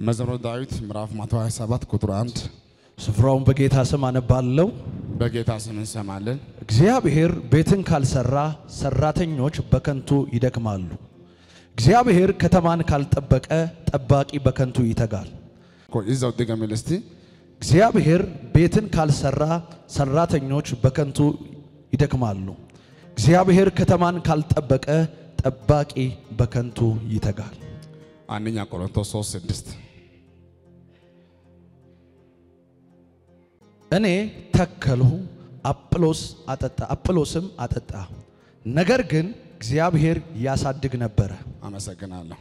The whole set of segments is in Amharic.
መዝሙረ ዳዊት ምዕራፍ 127 ቁጥር 1 ስፍራውን በጌታ ስም አነባለሁ። በጌታ ስም እንሰማለን። እግዚአብሔር ቤትን ካልሰራ ሰራተኞች በከንቱ ይደክማሉ። እግዚአብሔር ከተማን ካልጠበቀ ጠባቂ በከንቱ ይተጋል። ቆይ እዛው ድገሚል እስቲ። እግዚአብሔር ቤትን ካልሰራ ሰራተኞች በከንቱ ይደክማሉ። እግዚአብሔር ከተማን ካልጠበቀ ጠባቂ በከንቱ ይተጋል። አንደኛ ቆሮንቶስ 3 6 እኔ ተከልሁ፣ አጵሎስ አጠጣ፣ አጵሎስም አጠጣ፣ ነገር ግን እግዚአብሔር ያሳድግ ነበረ። አመሰግናለሁ።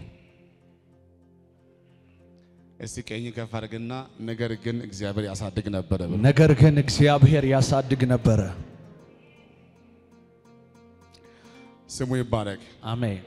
እስቲ ቀኝ ከፍ አድርግና ነገር ግን እግዚአብሔር ያሳድግ ነበረ ብሎ ነገር ግን እግዚአብሔር ያሳድግ ነበረ። ስሙ ይባረክ። አሜን።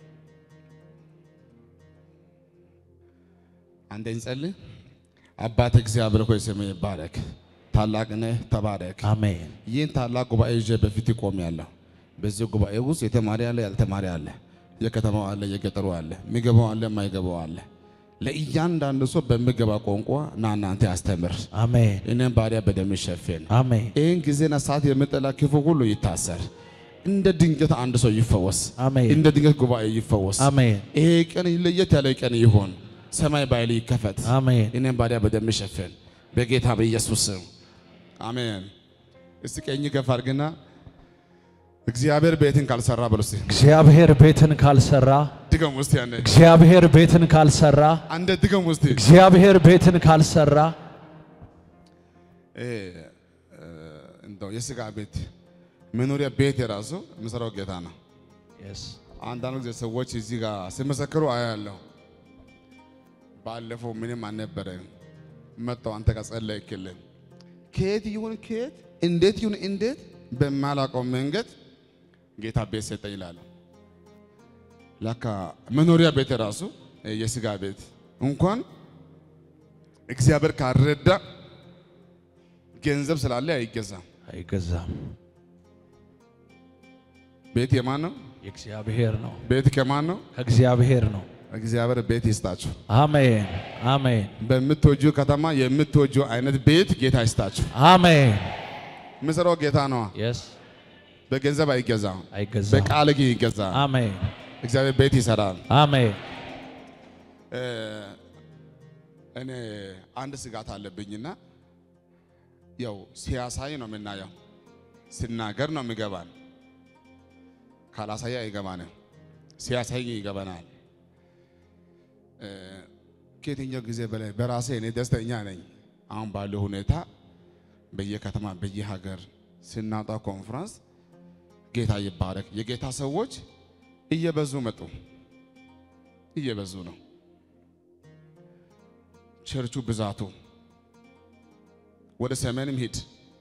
አንዴ እንጸልይ። አባት እግዚአብሔር ሆይ ስሙ ይባረክ። ታላቅ ነህ፣ ተባረክ። አሜን። ይህን ታላቅ ጉባኤ ይዤ በፊት ይቆማለሁ። በዚህ ጉባኤ ውስጥ የተማሪ አለ፣ ያልተማሪ አለ፣ የከተማው አለ፣ የገጠሩ አለ፣ የሚገባው አለ፣ የማይገባው አለ። ለእያንዳንዱ ሰው በሚገባ ቋንቋ ና እናንተ ያስተምር። አሜን። እኔም ባሪያ በደም ሸፍን። አሜን። ይህን ጊዜና ሰዓት የምጠላ ክፉ ሁሉ ይታሰር። እንደ ድንገት አንድ ሰው ይፈወስ። አሜን። እንደ ድንገት ጉባኤ ይፈወስ። አሜን። ይሄ ቀን ለየት ያለ ቀን ይሆን። ሰማይ ባይል ይከፈት። አሜን። እኔም ባሪያ በደም ሸፍን በጌታ በኢየሱስ ስም አሜን። እስቲ ቀኝ ከፍ አድርግና እግዚአብሔር ቤትን ካልሰራ በሉ እስቲ እግዚአብሔር ቤትን ካልሰራ ድገም ውስጥ ያነ እግዚአብሔር ቤትን ካልሰራ አንደ ድገም ውስጥ እግዚአብሔር ቤትን ካልሰራ እንደው የስጋ ቤት መኖሪያ ቤት የራሱ የሚሰራው ጌታ ነው። አንዳንድ ጊዜ ሰዎች እዚህ ጋር ሲመሰክሩ አያለሁ። ባለፈው ምንም አልነበረም መጣው አንተ ጋር ጸለይክልን። ከየት ይሁን ከየት እንዴት ይሁን እንዴት በማላውቀው መንገድ ጌታ ቤት ሰጠኝ ይላል። ለካ መኖሪያ ቤት የራሱ የስጋ ቤት እንኳን እግዚአብሔር ካረዳ ገንዘብ ስላለ አይገዛም። አይገዛም። ቤት የማን ነው? የእግዚአብሔር ነው። ቤት ከማን ነው? ከእግዚአብሔር ነው። እግዚአብሔር ቤት ይስጣችሁ። አሜን። አሜን። በምትወጁ ከተማ የምትወጁ አይነት ቤት ጌታ ይስጣችሁ። አሜን። ምሰራው ጌታ ነዋ። የስ በገንዘብ አይገዛም፣ አይገዛም። በቃል ግን ይገዛል። አሜን። እግዚአብሔር ቤት ይሰራል። አሜን። እ እኔ አንድ ስጋት አለብኝና ያው ሲያሳይ ነው የምናየው፣ ሲናገር ነው የሚገባን። ካላሳየ አይገባንም። ሲያሳይ ግን ይገባናል። እ ከየትኛው ጊዜ በላይ በራሴ እኔ ደስተኛ ነኝ። አሁን ባለው ሁኔታ በየከተማ በየሀገር ስናጣ ኮንፈረንስ ጌታ ይባረክ። የጌታ ሰዎች እየበዙ መጡ፣ እየበዙ ነው። ቸርቹ ብዛቱ ወደ ሰሜንም ሂድ፣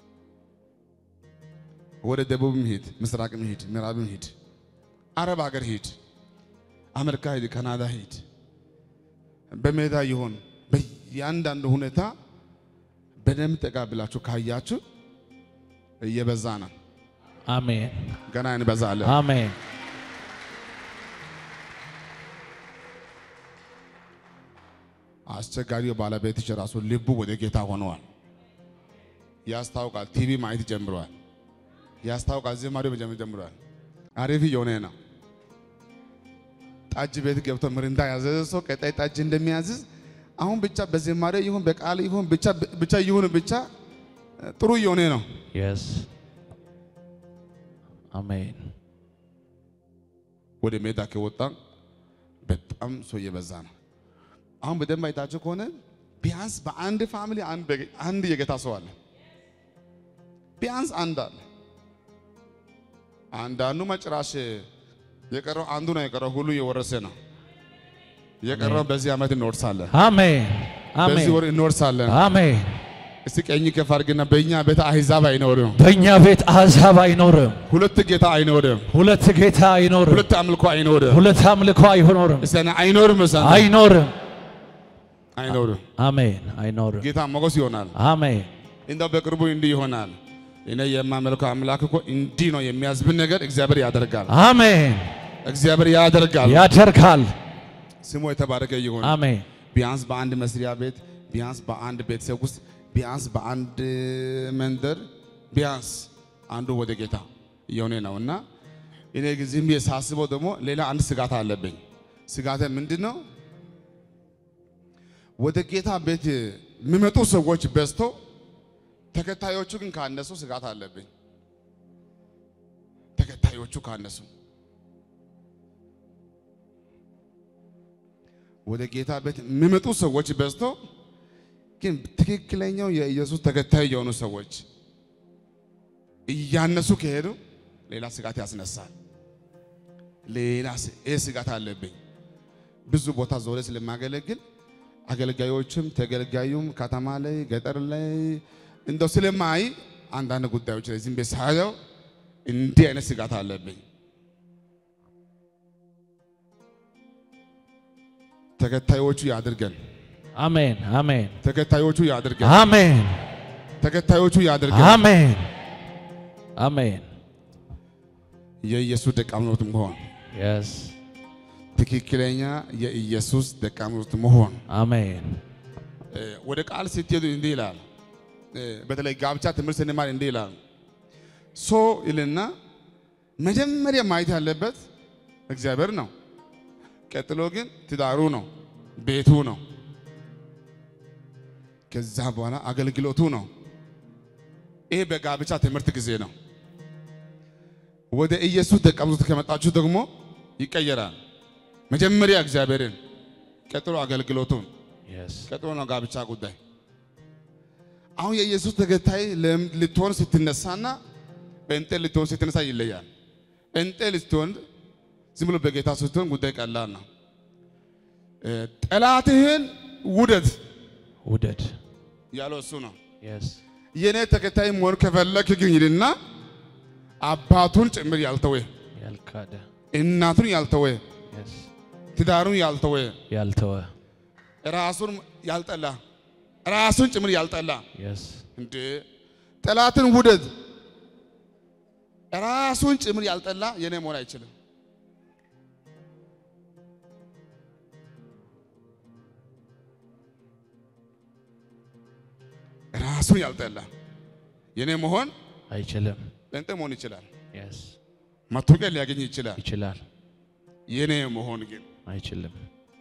ወደ ደቡብም ሂድ፣ ምስራቅም ሂድ፣ ምዕራብም ሂድ፣ አረብ ሀገር ሂድ፣ አሜሪካ ሂድ፣ ካናዳ ሂድ፣ በሜዳ ይሆን በእያንዳንዱ ሁኔታ በደንብ ጠጋ ብላችሁ ካያችሁ እየበዛ ነው። አሜን። ገና እንበዛለን። አሜን። አስቸጋሪው ባለቤትሽ ራሱ ልቡ ወደ ጌታ ሆነዋል። ያስታውቃል። ቲቪ ማየት ጀምረዋል። ያስታውቃል። ዝማሬው መጀመር ጀምረዋል። አሪፍ እየሆነ ነው። ጠጅ ቤት ገብቶ ምሪንዳ ያዘዘ ሰው ቀጣይ ጠጅ እንደሚያዝዝ አሁን ብቻ በዝማሬ ይሁን በቃል ይሁን ብቻ ብቻ ይሁን ብቻ ጥሩ እየሆነ ነው። የስ አሜን። ወደ ሜዳ ከወጣ በጣም ሰው እየበዛ ነው። አሁን በደንብ አይታችሁ ከሆነ ቢያንስ በአንድ ፋሚሊ አንድ በጌ- አንድ የጌታ ሰው አለ። ቢያንስ አንድ አለ። አንዳንዱ መጭራሽ የቀረው አንዱ ነው የቀረው ሁሉ እየወረሰ ነው። የቀረው በዚህ ዓመት እንወርሳለን፣ አሜን። አሜን። በዚህ ወር እንወርሳለን። አሜን። እስቲ ቀኝ ከፍ አድርግና በእኛ ቤት አሕዛብ አይኖርም፣ በእኛ ቤት አሕዛብ አይኖርም። ሁለት ጌታ አይኖርም፣ ሁለት ጌታ አይኖርም። ሁለት አምልኮ አይኖርም። ሁለት አምልኮ አይኖርም። እስቲ እኔ አይኖርም፣ እስቲ እኔ አይኖርም። አይኖርም። አሜን። አይኖርም። ጌታ ሞገስ ይሆናል። አሜን። እንደው በቅርቡ እንዲህ ይሆናል። እኔ የማመልከው አምላክ እኮ እንዲህ ነው የሚያዝብን ነገር እግዚአብሔር ያደርጋል። አሜን። እግዚአብሔር ያደርጋል። ያደርጋል። ስሙ የተባረከ ይሁን። አሜን። ቢያንስ በአንድ መስሪያ ቤት፣ ቢያንስ በአንድ ቤተሰብ ውስጥ፣ ቢያንስ በአንድ መንደር፣ ቢያንስ አንዱ ወደ ጌታ እየሆነ ነው እና እኔ ግን ዝም ብዬ ሳስበው ደግሞ ሌላ አንድ ስጋት አለብኝ። ስጋቴ ምንድን ነው? ወደ ጌታ ቤት የሚመጡ ሰዎች በዝቶ ተከታዮቹ ግን ካነሱ ስጋት አለብኝ። ተከታዮቹ ካነሱ ወደ ጌታ ቤት የሚመጡ ሰዎች በዝቶ ግን ትክክለኛው የኢየሱስ ተከታይ የሆኑ ሰዎች እያነሱ ከሄዱ ሌላ ስጋት ያስነሳል። ሌላ ስ- ይህ ስጋት አለብኝ። ብዙ ቦታ ዞሬ ስለማገለግል አገልጋዮችም ተገልጋዩም ከተማ ላይ ገጠር ላይ እንደው ስለማይ አንዳንድ ጉዳዮች ላይ ዝም ብዬ ሳየው እንዲህ አይነት ስጋት አለብኝ። ተከታዮቹ ያድርገን፣ አሜን አሜን ተከታዮቹ ያድርገን፣ አሜን ተከታዮቹ ያድርገን። አሜን አሜን የኢየሱስ ደቀ መዝሙርት መሆን የስ ትክክለኛ የኢየሱስ ደቀ መዝሙርት መሆን አሜን እ፣ ወደ ቃል ስትሄዱ እንዲህ ይላል። እ፣ በተለይ ጋብቻ ትምህርት ስንማር እንዲህ ይላል። ሶ ይልና መጀመሪያ ማየት ያለበት እግዚአብሔር ነው። ቀጥሎ ግን ትዳሩ ነው፣ ቤቱ ነው። ከዛ በኋላ አገልግሎቱ ነው። ይሄ በጋብቻ ትምህርት ጊዜ ነው። ወደ ኢየሱስ ደቀ መዛሙርት ከመጣችሁ ደግሞ ይቀየራል። መጀመሪያ እግዚአብሔርን፣ ቀጥሎ አገልግሎቱን የስ ቀጥሎ ነው ጋብቻ ጉዳይ። አሁን የኢየሱስ ተከታይ ለም- ልትሆን ስትነሳና ጴንጤ ልትሆን ስትነሳ ይለያል። ጴንጤ ልትሆን ዝም ብሎ በጌታ ስትሆን ጉዳይ ቀላል ነው። እ፣ ጠላትህን ውደድ ውደድ ያለው እሱ ነው። የስ የእኔ ተከታይ መሆን ከፈለክ ግን ይልና አባቱን ጭምር ያልተወ ያልካደ እናቱን ያልተወ የስ ትዳሩን ያልተወ ያልተወ ራሱን ያልጠላ ራሱን ጭምር ያልጠላ የስ እንዴ ጠላትን ውደድ ራሱን ጭምር ያልጠላ የኔ መሆን አይችልም። ራሱን ያልጠላ የኔ መሆን አይችልም ጴንጤ መሆን ይችላል። የስ መታወቂያ ሊያገኝ ይችላል። ይችላል የኔ መሆን ግን አይችልም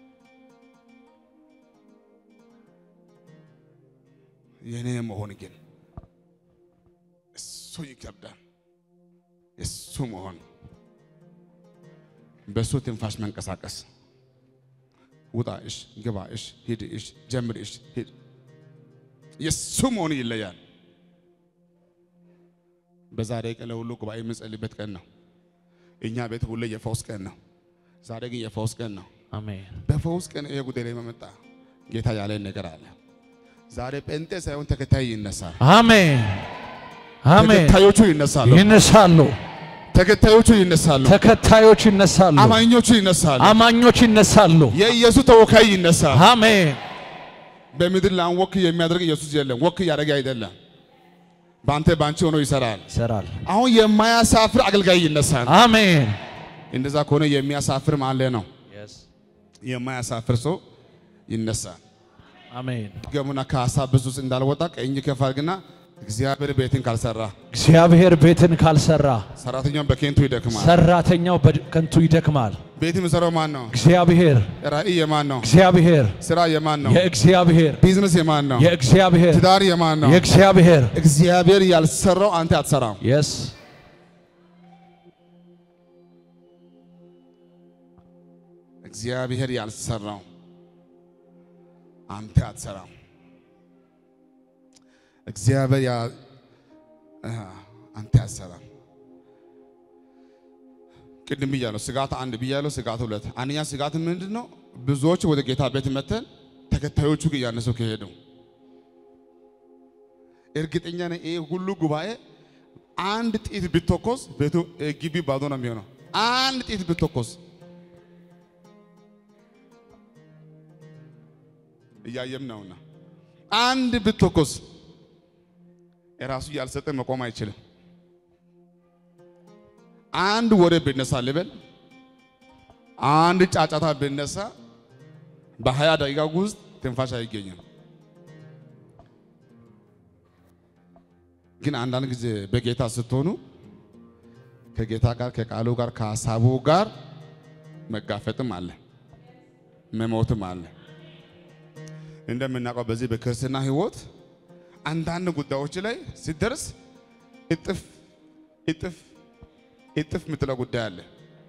የኔ መሆን ግን እሱ ይከብዳል። እሱ መሆን በእሱ ትንፋሽ መንቀሳቀስ ውጣ እሽ፣ ግባ እሽ፣ ሂድ እሽ፣ ጀምር እሽ፣ ሂድ የእሱ መሆን ይለያል። በዛሬ ቀን ለሁሉ ጉባኤ የምንጸልይበት ቀን ነው። እኛ ቤት ሁሌ የፈውስ ቀን ነው። ዛሬ ግን የፈውስ ቀን ነው። አሜን በፈውስ ቀን ይሄ ጉዳይ ላይ መመጣ ጌታ ያለን ነገር አለ። ዛሬ ጴንጤ ሳይሆን ተከታይ ይነሳል። አሜን አሜን ተከታዮቹ ይነሳሉ። ይነሳሉ ተከታዮቹ ይነሳሉ። ተከታዮች ይነሳሉ አማኞቹ ይነሳሉ። አማኞች ይነሳሉ የኢየሱስ ተወካይ ይነሳል። አሜን በምድር ላይ ወክ የሚያደርግ ኢየሱስ የለም። ወክ እያደረገ አይደለም። በአንተ በአንቺ ሆኖ ይሰራል። ይሰራል አሁን የማያሳፍር አገልጋይ ይነሳል። አሜን እንደዛ ከሆነ የሚያሳፍር ማለ ነው። የማያሳፍር ሰው ይነሳል። አሜን ገሙና ከሀሳብ ብዙ ውስጥ እንዳልወጣ ቀኝ ከፍ አድርግና እግዚአብሔር ቤትን ካልሰራ እግዚአብሔር ቤትን ካልሰራ ሰራተኛውን በኬንቱ ይደክማል። ሰራተኛው በከንቱ ይደክማል ቤት የሚሰራው ማን ነው? እግዚአብሔር ራእይ የማን ነው? እግዚአብሔር ስራ የማን ነው? የእግዚአብሔር ቢዝነስ የማን ነው? የእግዚአብሔር ትዳር የማን ነው? የእግዚአብሔር እግዚአብሔር ያልሰራው አንተ አትሰራም። የስ እግዚአብሔር ያልሰራው አንተ አትሰራም። እግዚአብሔር ያ አ አንተ አትሰራም። ቅድም ብያለሁ፣ ስጋት አንድ ብያለሁ፣ ስጋት ሁለት። አንደኛ ስጋት ምንድን ነው? ብዙዎች ወደ ጌታ ቤት መተን ተከታዮቹ ግን እያነሱ ከሄዱ እርግጠኛ ነኝ ይሄ ሁሉ ጉባኤ አንድ ጥይት ብትተኮስ ቤቱ ግቢ ባዶ ነው የሚሆነው። አንድ ጥይት ብትተኮስ እያየም ነውና አንድ ብትተኮስ የራሱ ያልሰጠ መቆም አይችልም። አንድ ወሬ ብነሳ ልበል፣ አንድ ጫጫታ ብነሳ በሀያ ደቂቃ ውስጥ ትንፋሽ አይገኝም። ግን አንዳንድ ጊዜ በጌታ ስትሆኑ ከጌታ ጋር ከቃሉ ጋር ከሀሳቡ ጋር መጋፈጥም አለ፣ መሞትም አለ። እንደምናውቀው በዚህ በክርስትና ሕይወት አንዳንድ ጉዳዮች ላይ ሲደርስ እጥፍ እጥፍ እጥፍ የምትለው ጉዳይ አለ።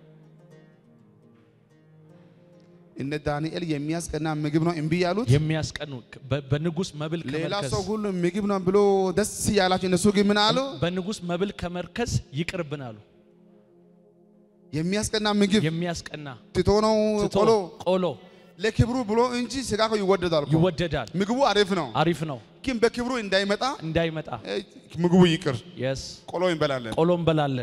እነ ዳንኤል የሚያስቀና ምግብ ነው እምቢ ያሉት። የሚያስቀኑ በ- በንጉሥ መብል ሌላ ከመርከስ ሰው ሁሉ ምግብ ነው ብሎ ደስ ያላቸው እነሱ ግን ምን አሉ? በንጉሥ መብል ከመርከስ ይቅርብን አሉ። የሚያስቀና ምግብ የሚያስቀና ትቶ ነው ትቶ ቆሎ ቆሎ ለክብሩ ብሎ እንጂ ስጋ እኮ ይወደዳል እኮ። ይወደዳል። ምግቡ አሪፍ ነው፣ አሪፍ ነው ግን በክብሩ እንዳይመጣ እንዳይመጣ እ፣ ምግቡ ይቅር፣ የስ ቆሎ እንበላለን። ቆሎ እንበላለን።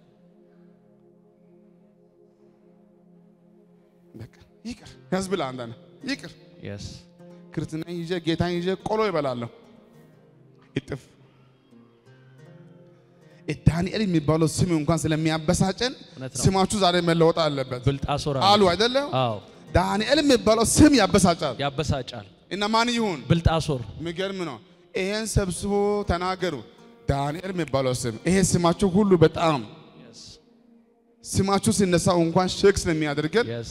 በቃ ይቅር ያዝብላ አንዳንድ ይቅር የስ ክርስትና ይዤ ጌታን ይዤ ቆሎ ይበላለሁ። እጥፍ እ፣ ዳንኤል የሚባለው ስም እንኳን ስለሚያበሳጨን እውነት ነው። ስማችሁ ዛሬ መለወጥ አለበት ብልጣሶር አሉ አይደለም። አዎ ዳንኤል የሚባለው ስም ያበሳጫል ያበሳጫል። እና ማን ይሁን ብልጣሶር የሚገርም ነው። ይሄን ሰብስቦ ተናገሩ። ዳንኤል የሚባለው ስም ይሄ ስማችሁ ሁሉ በጣም የስ ስማችሁ ሲነሳው እንኳን ሼክ ስለሚያደርገን የስ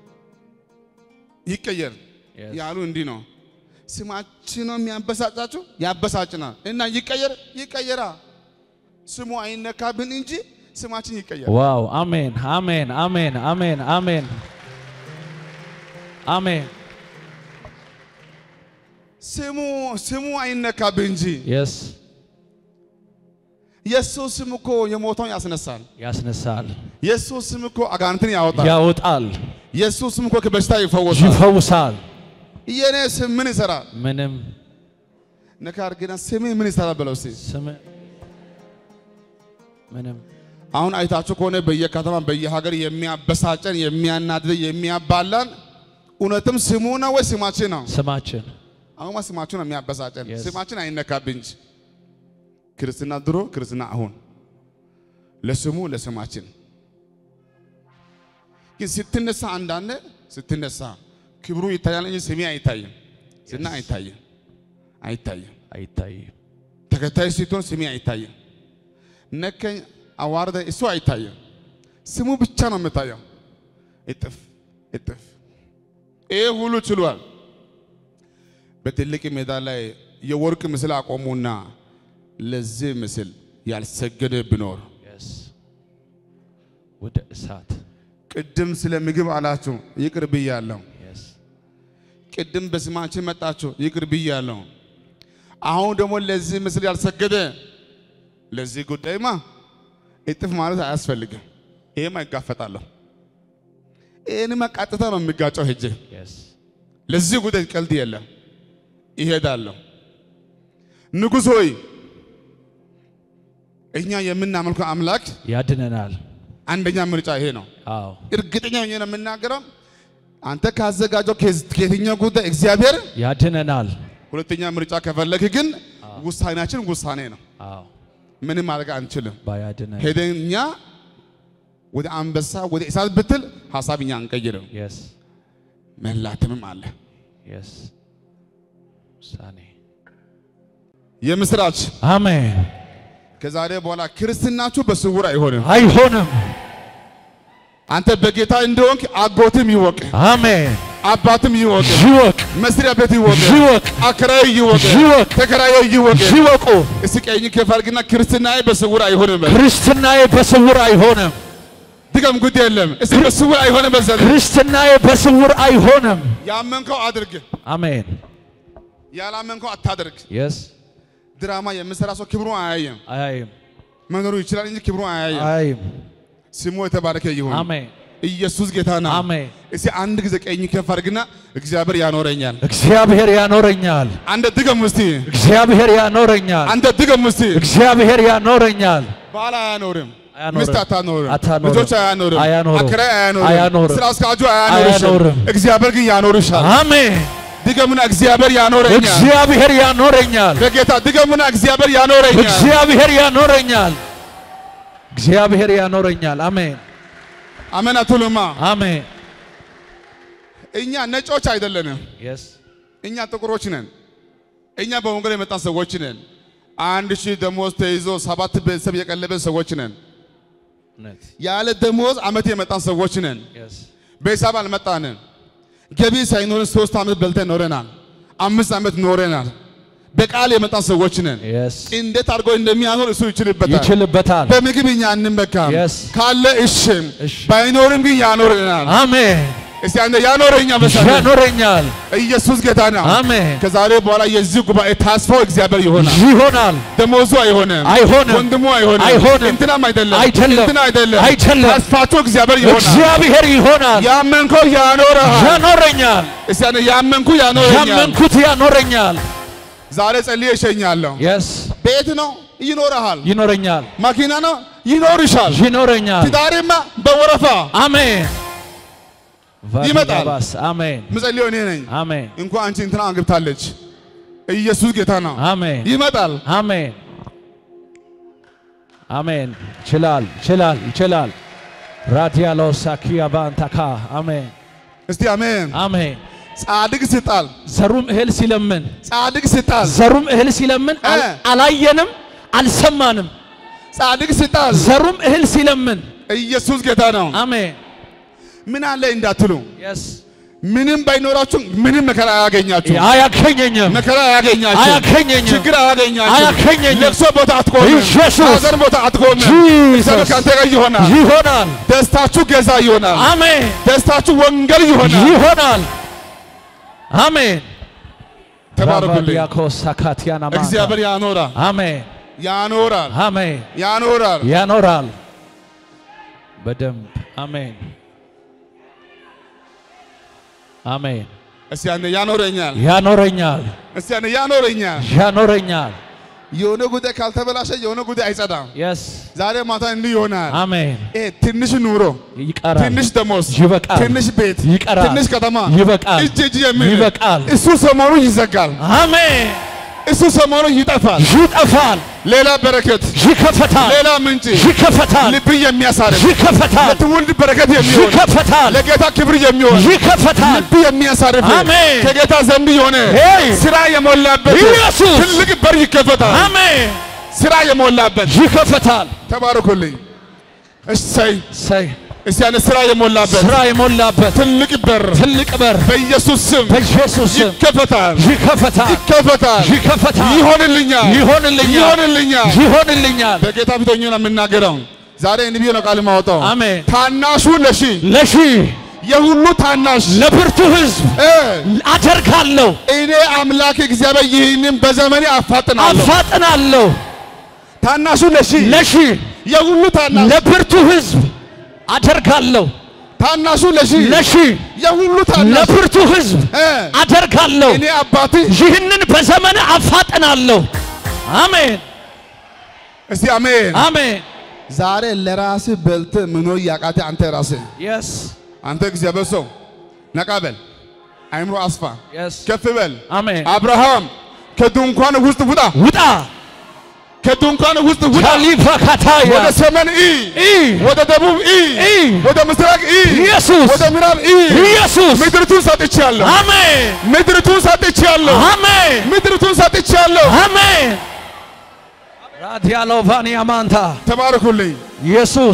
ይቀየር የስ ያሉ እንዲህ ነው። ስማችን ነው የሚያበሳጫችሁ፣ ያበሳጭናል እና ይቀየር ይቀየራ። ስሙ አይነካብን እንጂ ስማችን ይቀየር። ዋው አሜን አሜን አሜን አሜን አሜን አሜን ስሙ ስሙ አይነካብን እንጂ የስ የሱ ስም እኮ የሞተውን ያስነሳል። ያስነሳል፣ የሱ ስም እኮ አጋንንትን ያወጣል። ያወጣል፣ የሱ ስም እኮ ከበሽታ ይፈወሳል። ይፈውሳል። የኔ ስም ምን ይሰራል? ምንም ነካ አድርገና ስሜ ምን ይሰራል በለው እስቲ። ስም ምንም አሁን አይታችሁ ከሆነ በየከተማ በየሀገር የሚያበሳጨን የሚያናድድ የሚያባላን እውነትም ስሙ ነው ወይ ስማችን ነው? ስማችን አሁንማ ስማችን ነው የሚያበሳጨን። Yes. ስማችን አይነካብን እንጂ ክርስትና ድሮ ክርስትና አሁን ለስሙ ለስማችን ግን ስትነሳ አንዳንድ ስትነሳ ክብሩ ይታያል እንጂ ስሜ አይታይም። ዝና አይታይም አይታይም። አይታይም። ተከታይ ስትሆን ስሜ አይታይም። ነከኝ አዋርደ እሱ አይታይም። ስሙ ብቻ ነው የምታየው። እጥፍ እጥፍ ይህ ሁሉ ችሏል። በትልቅ ሜዳ ላይ የወርቅ ምስል አቆሙና ለዚህ ምስል ያልሰገደ ቢኖር Yes. ወደ እሳት ቅድም ስለ ምግብ አላችሁ ይቅር ብያለሁ። Yes. ቅድም በስማችን መጣችሁ ይቅር ብያለሁ። አሁን ደግሞ ለዚህ ምስል ያልሰገደ ለዚህ ጉዳይማ እጥፍ ማለት አያስፈልግም። ይሄማ ይጋፈጣለሁ። ይህንማ ቀጥታ ነው የሚጋጨው ሄጄ Yes. ለዚህ ጉዳይ ቀልድ የለም። ይሄዳለሁ። ንጉሥ ሆይ እኛ የምናመልከው አምላክ ያድነናል። አንደኛ ምርጫ ይሄ ነው። አዎ እርግጠኛ ሆኜ ነው የምናገረው። አንተ ካዘጋጀው ከዝ- ከየትኛው ጉዳይ እግዚአብሔር ያድነናል። ሁለተኛ ምርጫ ከፈለክ ግን ውሳኔያችን ውሳኔ ነው። አዎ ምንም ማድረግ አንችልም። ባያድነን ሄደን እኛ ወደ አንበሳ ወደ እሳት ብትል ሀሳብ እኛ አንቀይርም። Yes. መላትምም አለ። Yes. ውሳኔ የምስራች አሜን። ከዛሬ በኋላ ክርስትናችሁ በስውር አይሆንም። አይሆንም። አንተ በጌታ እንደሆንክ አጎትም ይወቅ፣ አሜን። አባትም ይወቅ፣ ይወቅ መስሪያ ቤት ይወቅ፣ ይወቅ አከራዩ ይወቅ፣ ይወቅ። ተከራዩ ይወቅ። ይወቁ። እስቲ ቀኝ ከፋልግና ክርስትናዬ በስውር አይሆንም በል። ክርስትናዬ በስውር አይሆንም። ድገም፣ ጉድ የለም። እስቲ በስውር አይሆንም በል። ክርስትናዬ በስውር አይሆንም። ያመንከው አድርግ፣ አሜን። ያላመንከው አታድርግ። የስ ድራማ የምሰራ ሰው ክብሩን አያየም። አያይም መኖሩ ይችላል እንጂ ክብሩን አያየም። አያይም። ስሙ የተባረከ ይሁን። አሜን ኢየሱስ ጌታ ነው። አሜን። እስቲ አንድ ጊዜ ቀኝ ከፍ አድርግና እግዚአብሔር ያኖረኛል። እግዚአብሔር ያኖረኛል። አንተ ድገም እስቲ፣ እግዚአብሔር ያኖረኛል። አንተ ድገም እስቲ። እግዚአብሔር ያኖረኛል። ባል አያኖርም፣ አያኖርም። ሚስት አታኖርም፣ አታኖርም። ልጆች አያኖርም፣ አያኖርም። አከራይ አያኖርም፣ አያኖርም። ስራ አስኪያጁ አያኖርሽም። አያኖርም። እግዚአብሔር ግን ያኖርሻል። አሜን። ድገሙና እግዚአብሔር ያኖረኛል። እግዚአብሔር ያኖረኛል። በጌታ ድገሙና እግዚአብሔር ያኖረኛል። እግዚአብሔር ያኖረኛል። እግዚአብሔር ያኖረኛል። አሜን አሜን አትሉማ? አሜን እኛ ነጮች አይደለንም። የስ እኛ ጥቁሮች ነን። እኛ በወንጌል የመጣን ሰዎች ነን። አንድ ሺህ ደሞዝ ተይዞ ሰባት ቤተሰብ የቀለበን ሰዎች ነን። እውነት ያለ ደሞዝ ዓመት የመጣን ሰዎች ነን። የስ ቤተሰብ አልመጣንም። ገቢ ሳይኖርን ሶስት ዓመት በልተን ኖረናል። አምስት ዓመት ኖረናል። በቃል የመጣን ሰዎች ነን። የስ እንዴት አድርጎ እንደሚያኖር እሱ ይችልበታል። ይችልበታል። በምግብ እኛ አንመካም። Yes. ካለ እሺ፣ እሺ። ባይኖርም ግን ያኖረናል። አሜን። እስቲ አንተ ያኖረኛ በሰለ ያኖረኛል። ኢየሱስ ጌታ ነው። አሜን። ከዛሬ በኋላ የዚህ ጉባኤ ተስፋው እግዚአብሔር ይሆናል። ይሆናል። ደሞዙ አይሆንም፣ አይሆንም። ወንድሙ አይሆንም፣ አይሆንም። እንትናም አይደለም፣ አይደለም። እንትና አይደለም፣ አይደለም። ተስፋቸው እግዚአብሔር ይሆናል። እግዚአብሔር ይሆናል። ያመንከው ያኖረሃል። ያኖረኛል። እስቲ አንተ ያመንኩ ያኖረኛል። ያመንኩት ያኖረኛል። ዛሬ ጸልዬ እሸኛለሁ። የስ ቤት ነው ይኖረሃል፣ ይኖረኛል። መኪና ነው ይኖርሻል፣ ይኖረኛል። ትዳርማ በወረፋ አሜን። ይመጣል። ቫዲዳባስ አሜን። ምጸልየው እኔ ነኝ። አሜን። እንኳን አንቺ እንትና አግብታለች። ኢየሱስ ጌታ ነው። አሜን። ይመጣል። አሜን። አሜን። ይችላል፣ ይችላል፣ ይችላል። ራዲያሎ ሳኪያ ባንታካ አሜን፣ እስቲ አሜን። አሜን። ጻድቅ ሲጣል ዘሩም እህል ሲለምን ጻድቅ ሲጣል ዘሩም እህል ሲለምን አል- እ። አላየንም፣ አልሰማንም። ጻድቅ ሲጣል ዘሩም እህል ሲለምን ኢየሱስ ጌታ ነው። አሜን። ምን አለ እንዳትሉ የስ ምንም ባይኖራችሁ ምንም መከራ አያገኛችሁ። አያገኘኝም፣ መከራ አያገኛችሁ። አያገኘኝም፣ ችግር አያገኛችሁ። አያገኘኝም። ለቅሶ ቦታ አትቆምም። ኢየሱስ። ሐዘን ቦታ አትቆምም። ጂሰስ። እግዚአብሔር ከአንተ ጋር ይሆናል። ይሆናል። ደስታችሁ ገዛ ይሆናል። አሜን። ደስታችሁ ወንጌል ይሆናል። ይሆናል። አሜን። ተባረኩልኝ። ራባዲያኮስ ሳካቲያና ማንታ። እግዚአብሔር ያኖራል፣ አሜን፣ ያኖራል፣ አሜን። ያኖራል። ያኖራል በደንብ አሜን፣ አሜን። እስቲ አንተ ያኖረኛል፣ ያኖረኛል፣ እስቲ አንተ ያኖረኛል። ያኖረኛል። የሆነ ጉዳይ ካልተበላሸ የሆነ ጉዳይ አይጸዳም። የስ ዛሬ ማታ እንዲህ ይሆናል። አሜን። ይሄ ትንሽ ኑሮ፣ ይቀራል፣ ትንሽ ደሞዝ፣ ይበቃል፣ ትንሽ ቤት፣ ይቀራል፣ ትንሽ ከተማ፣ ይበቃል፣ እጅ እጅ የሚል ይበቃል። እሱ ሰሞኑ ይዘጋል፣ አሜን። እሱ ሰሞኑ ይጠፋል። ይጠፋል፣ ሌላ በረከት፣ ይከፈታል፣ ሌላ ምንጭ ይከፈታል፣ ልብ የሚያሳርፍ ይከፈታል፣ ለትውልድ በረከት የሚሆን ይከፈታል፣ ለጌታ ክብር የሚሆን ይከፈታል። ልብ የሚያሳርፍ አሜን። ከጌታ ዘንድ የሆነ ሄይ! ስራ የሞላበት ኢየሱስ! ትልቅ በር ይከፈታል። አሜን። ስራ የሞላበት ይከፈታል። ተባረኩልኝ። እሰይ ሰይ እስቲ ያለ ስራ የሞላበት ስራ የሞላበት ትልቅ በር ትልቅ በር በኢየሱስ ስም በኢየሱስ ስም ይከፈታል፣ ይከፈታል፣ ይከፈታል፣ ይከፈታል፣ ይሆንልኛል፣ ይሆንልኛል፣ ይሆንልኛል። ይሆንልኛል። በጌታ ፊት ሆኜ ነው የምናገረው። ዛሬ እንዲህ ብዬ ነው ቃል የማወጣው። አሜን። ታናሹ ለሺ ለሺ የሁሉ ታናሽ ለብርቱ ሕዝብ እ አደርጋለሁ፣ እኔ አምላክ እግዚአብሔር ይህንን በዘመኔ አፋጥናለሁ። አፋጥናለሁ። ታናሹ ለሺ ለሺ የሁሉ ታናሽ ለብርቱ ሕዝብ አደርጋለሁ፣ ታናሹ ለሺ ለሺ የሁሉ ታናሽ ለብርቱ ሕዝብ እ አደርጋለሁ። እኔ አባትህ ይህንን በዘመን አፋጥናለሁ። አሜን እስቲ አሜን። አሜን። ዛሬ ለራስህ በልተህ መኖር ያቃተ አንተ ራስህ የስ አንተ እግዚአብሔር ሰው ነቃ በል፣ አይምሮ አስፋ፣ የስ ከፍ በል። አሜን። አብርሃም ከድንኳን ውስጥ ውጣ፣ ውጣ ከድንኳን ውስጥ ውጣ፣ ካሊፋ ካታያ ወደ ሰሜን ኢ፣ ኢ ወደ ደቡብ ኢ፣ ኢ ወደ ምስራቅ ኢ፣ ኢየሱስ ወደ ምዕራብ ኢ፣ ኢየሱስ ምድርቱን ሰጥቻለሁ፣ አሜን ምድርቱን ሰጥቻለሁ፣ አሜን ምድርቱን ሰጥቻለሁ። አሜን። ራዲያሎ ቫኒያ ማንታ ተባረኩልኝ። ኢየሱስ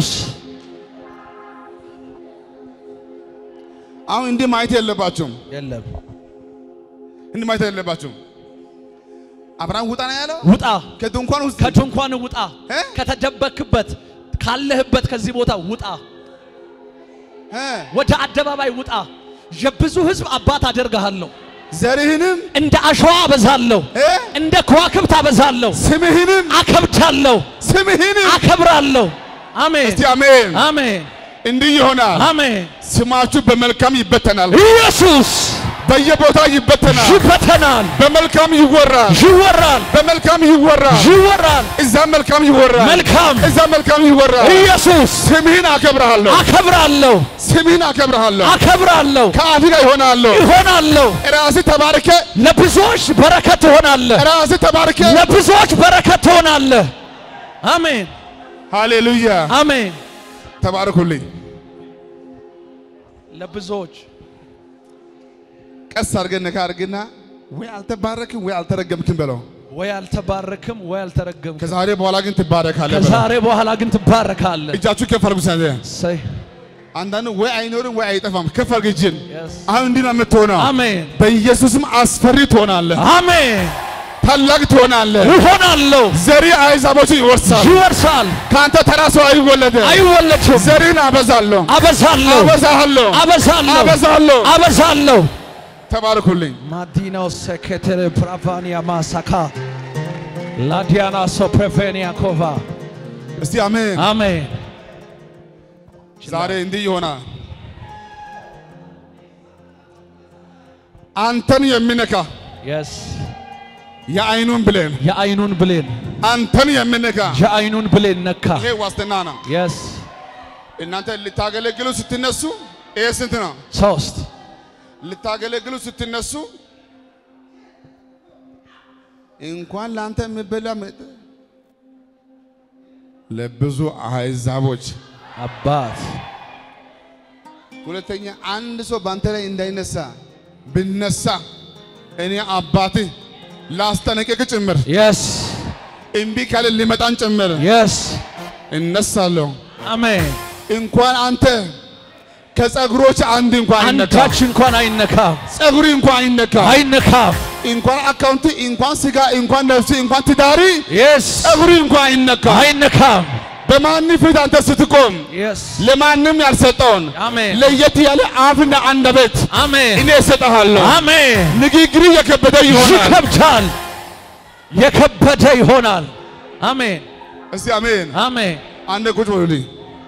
አሁን እንዲህ ማየት የለባችሁም፣ የለም እንዲህ ማየት የለባችሁም። አብርሃም ውጣ ነው ያለው ውጣ ከድንኳን ውስጥ ከድንኳን ውጣ እ? ከተደበክበት ካለህበት ከዚህ ቦታ ውጣ እ፣ ወደ አደባባይ ውጣ የብዙ ሕዝብ አባት አደርግሃለሁ ዘርህንም እንደ አሸዋ አበዛለሁ እ፣ እንደ ከዋክብት አበዛለሁ ስምህንም አከብዳለሁ ስምህንም አከብራለሁ አሜን እስቲ አሜን። አሜን እንዲህ ይሆናል። አሜን ስማችሁ በመልካም ይበተናል፣ ኢየሱስ በየቦታው ይበተናል፣ ይበተናል በመልካም ይወራል፣ ይወራል በመልካም ይወራል፣ ይወራል እዛ መልካም ይወራል፣ መልካም እዛ መልካም ይወራል። ኢየሱስ ስምህን አከብርሃለሁ፣ አከብራለሁ ስምህን አከብርሃለሁ፣ አከብራለሁ ከአፍ ጋር ይሆናለሁ። ይሆናለሁ ራስህ ተባርከ፣ ለብዙዎች በረከት ትሆናለህ ራስህ ተባርከ። ለብዙዎች በረከት ትሆናለህ አሜን ሃሌሉያ አሜን ተባረኩልኝ። ለብዙዎች ቀስ አድርገን ነካ አድርግና ወይ አልተባረክም ወይ አልተረገምክም በለው። ወይ አልተባረክም ወይ አልተረገምክም። ከዛሬ በኋላ ግን ትባረካለህ በለው። ከዛሬ በኋላ ግን ትባረካለህ። እጃችሁ ከፍ አድርጉ። ሰንዘ እሰይ። አንዳንዱ ወይ አይኖርም ወይ አይጠፋም። ከፍ አድርግ እጅን። Yes. አሁን እንዲህ ነው የምትሆነው። አሜን በኢየሱስም አስፈሪ ትሆናለህ፣ አሜን። ታላቅ ትሆናለህ። ይሆናለሁ፣ ዘሪ አሕዛቦችን ይወርሳል። ይወርሳል፣ ከአንተ ተራ ሰው አይወለድም። አይወለድም። ዘሪን አበዛለሁ፣ አበዛለሁ፣ አበዛሃለሁ፣ አበዛለሁ፣ አበዛለሁ። አበዛለሁ። ተባረኩልኝ። ማዲናው ሴኬቴሬ ፕራቫኒያ ማሳካ ላዲያና ሶፕሬፌኒያ ኮቫ እስቲ አሜን። አሜን። ዛሬ እንዲህ ይሆናል። አንተን የሚነካ የስ የአይኑን ብሌን የአይኑን ብሌን አንተን የሚነካ የአይኑን ብሌን ነካ። ይሄ ዋስትና ነው። የስ እናንተ ልታገለግሉ ስትነሱ ይሄ ስንት ነው? ሶስት ልታገለግሉ ስትነሱ እንኳን ለአንተ የሚበላ መጠ ለብዙ አሕዛቦች አባት ሁለተኛ አንድ ሰው በአንተ ላይ እንዳይነሳ ብነሳ እኔ አባትህ ላስጠነቅቅ ጭምር የስ እምቢ ካለ ሊመጣን ጭምር የስ እነሳለሁ። አሜን። እንኳን አንተ ከጸጉሮች አንድ እንኳን አይነካ፣ አንዳች እንኳን አይነካም ጸጉሪ እንኳን አይነካ፣ አይነካም። እንኳን አካውንቲ፣ እንኳን ስጋ፣ እንኳን ነፍሲ፣ እንኳን ትዳሪ፣ የስ ጸጉሪ እንኳን አይነካ። አይነካም። በማን ፊት አንተ ስትቆም የስ ለማንም ያልሰጠውን አሜን ለየት ያለ አፍና አንደበት አሜን እኔ እሰጥሃለሁ። አሜን። ንግግር የከበደ ይሆናል። ይከብዳል፣ የከበደ ይሆናል። አሜን እስቲ አሜን። አሜን። አንድ ቁጭ በሉልኝ።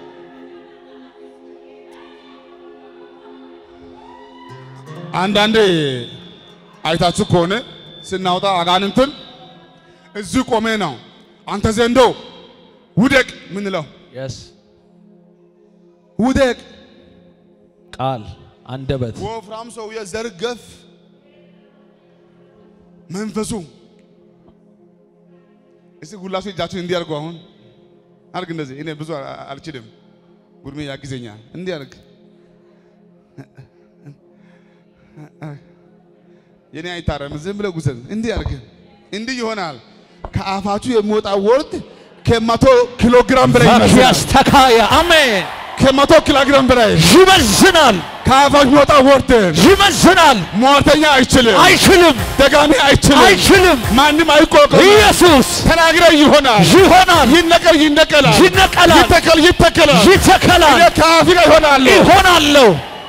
አንዳንዴ አይታችሁ ከሆነ ስናወጣ አጋንንትን እዚህ ቆሜ ነው አንተ ዘንዶ ውደቅ ምንለው የስ ውደቅ። ቃል አንደበት ወፍራም ሰውዬ ዘርገፍ መንፈሱ እስቲ ሁላችሁ እጃችሁን እንዲህ አድርጉ። አሁን አድርግ እንደዚህ። እኔ ብዙ አ- አልችልም፣ ጉርሜ ያግዘኛል። እንዲህ አድርግ። የኔ አይታረም፣ ዝም ብለህ ጉዘን። እንዲህ አድርግ። እንዲህ ይሆናል። ከአፋችሁ የሚወጣ ወርድ ከመቶ ኪሎ ግራም በላይ ይመዝናል። ያስተካያ አሜን። ከመቶ ኪሎ ግራም በላይ ይመዝናል፣ ከአፋችሁ የሚወጣ ወርድ ይመዝናል። ሟርተኛ አይችልም፣ አይችልም፣ ደጋሚ አይችልም፣ አይችልም። ማንም አይቆቅም። ኢየሱስ ተናግረ ይሆናል፣ ይሆናል፣ ይነቀል ይነቀላል፣ ይነቀላል፣ ይተከል ይተከላል። ይተከላል፣ እኔ ከአፌ ጋር ይሆናል። ይሆናለሁ።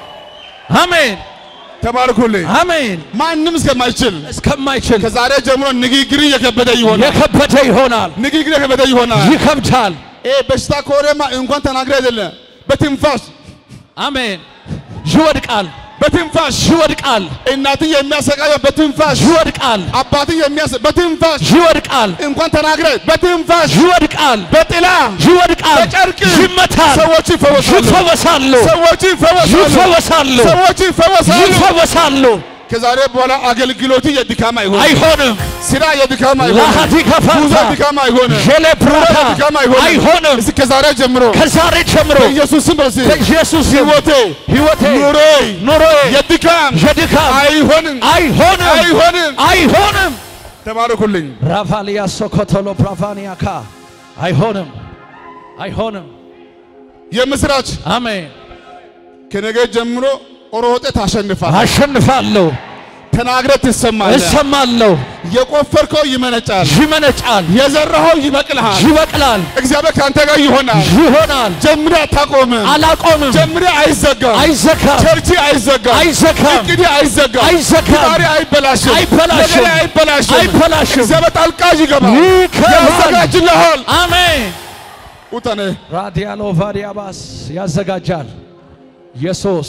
አሜን ተባርኩልኝ። አሜን። ማንም እስከማይችል እስከማይችል ከዛሬ ጀምሮ ንግግር እየከበደ ይሆናል። የከበደ ይሆናል፣ ንግግር እየከበደ ይሆናል። ይከብዳል። ይሄ በሽታ ከሆነማ እንኳን ተናግረ አይደለም በትንፋሽ አሜን። ይወድቃል፣ በትንፋሽ ይወድቃል፣ እናትን የሚያሰቃየው በትንፋሽ ይወድቃል፣ አባትን የሚያስ በትንፋሽ ይወድቃል፣ እንኳን ተናግረ በትንፋሽ ይወድቃል፣ በጥላ ይወድቃል፣ በጨርቅ ይመታል፣ ሰዎች ይፈወሳሉ። ይፈወሳሉ፣ ሰዎች ይፈወሳሉ። ይፈወሳሉ፣ ሰዎች ይፈወሳሉ። ይፈወሳሉ። ከዛሬ በኋላ አገልግሎት የድካም አይሆንም። አይሆንም። ስራ የድካም አይሆንም። ላሃቲ ከፋታ ጉዞ የድካም አይሆንም። ሸለፕራታ የድካም አይሆንም። አይሆንም። እስኪ ከዛሬ ጀምሮ ከዛሬ ጀምሮ በኢየሱስ ስም በዚህ በኢየሱስ ስም ህይወቴ ሕይወቴ ኑሮዬ ኑሮዬ የድካም የድካም አይሆንም አይሆንም አይሆንም። አይሆንም። ተባረኩልኝ። ራፋሊያ ሶኮቶሎ ፕራቫኒያካ አይሆንም አይሆንም። የምስራች አሜን። ከነገ ጀምሮ ሮጤ ታሸንፋል። አሸንፋለሁ፣ ተናግረ ትሰማለህ። እሰማለሁ፣ የቆፈርከው ይመነጫል። ይመነጫል፣ የዘራኸው ይበቅልሃል። ይበቅላል፣ እግዚአብሔር ከአንተ ጋር ይሆናል። ይሆናል። ጀምሬ አታቆምም። አላቆምም፣ ጀምሬ አይዘጋም። አይዘጋም፣ ቸርች አይዘጋም። አይዘጋም፣ እቅድ አይዘጋም። አይዘጋም፣ ዛሬ አይበላሽም። አይበላሽም፣ ነገሬ አይበላሽም። አይበላሽም። እግዚአብሔር ጣልቃ ይገባል። ይገባል። ያዘጋጅልሃል። አሜን። ውጠኔ ራዲያሎ ቫዲያባስ ያዘጋጃል። ኢየሱስ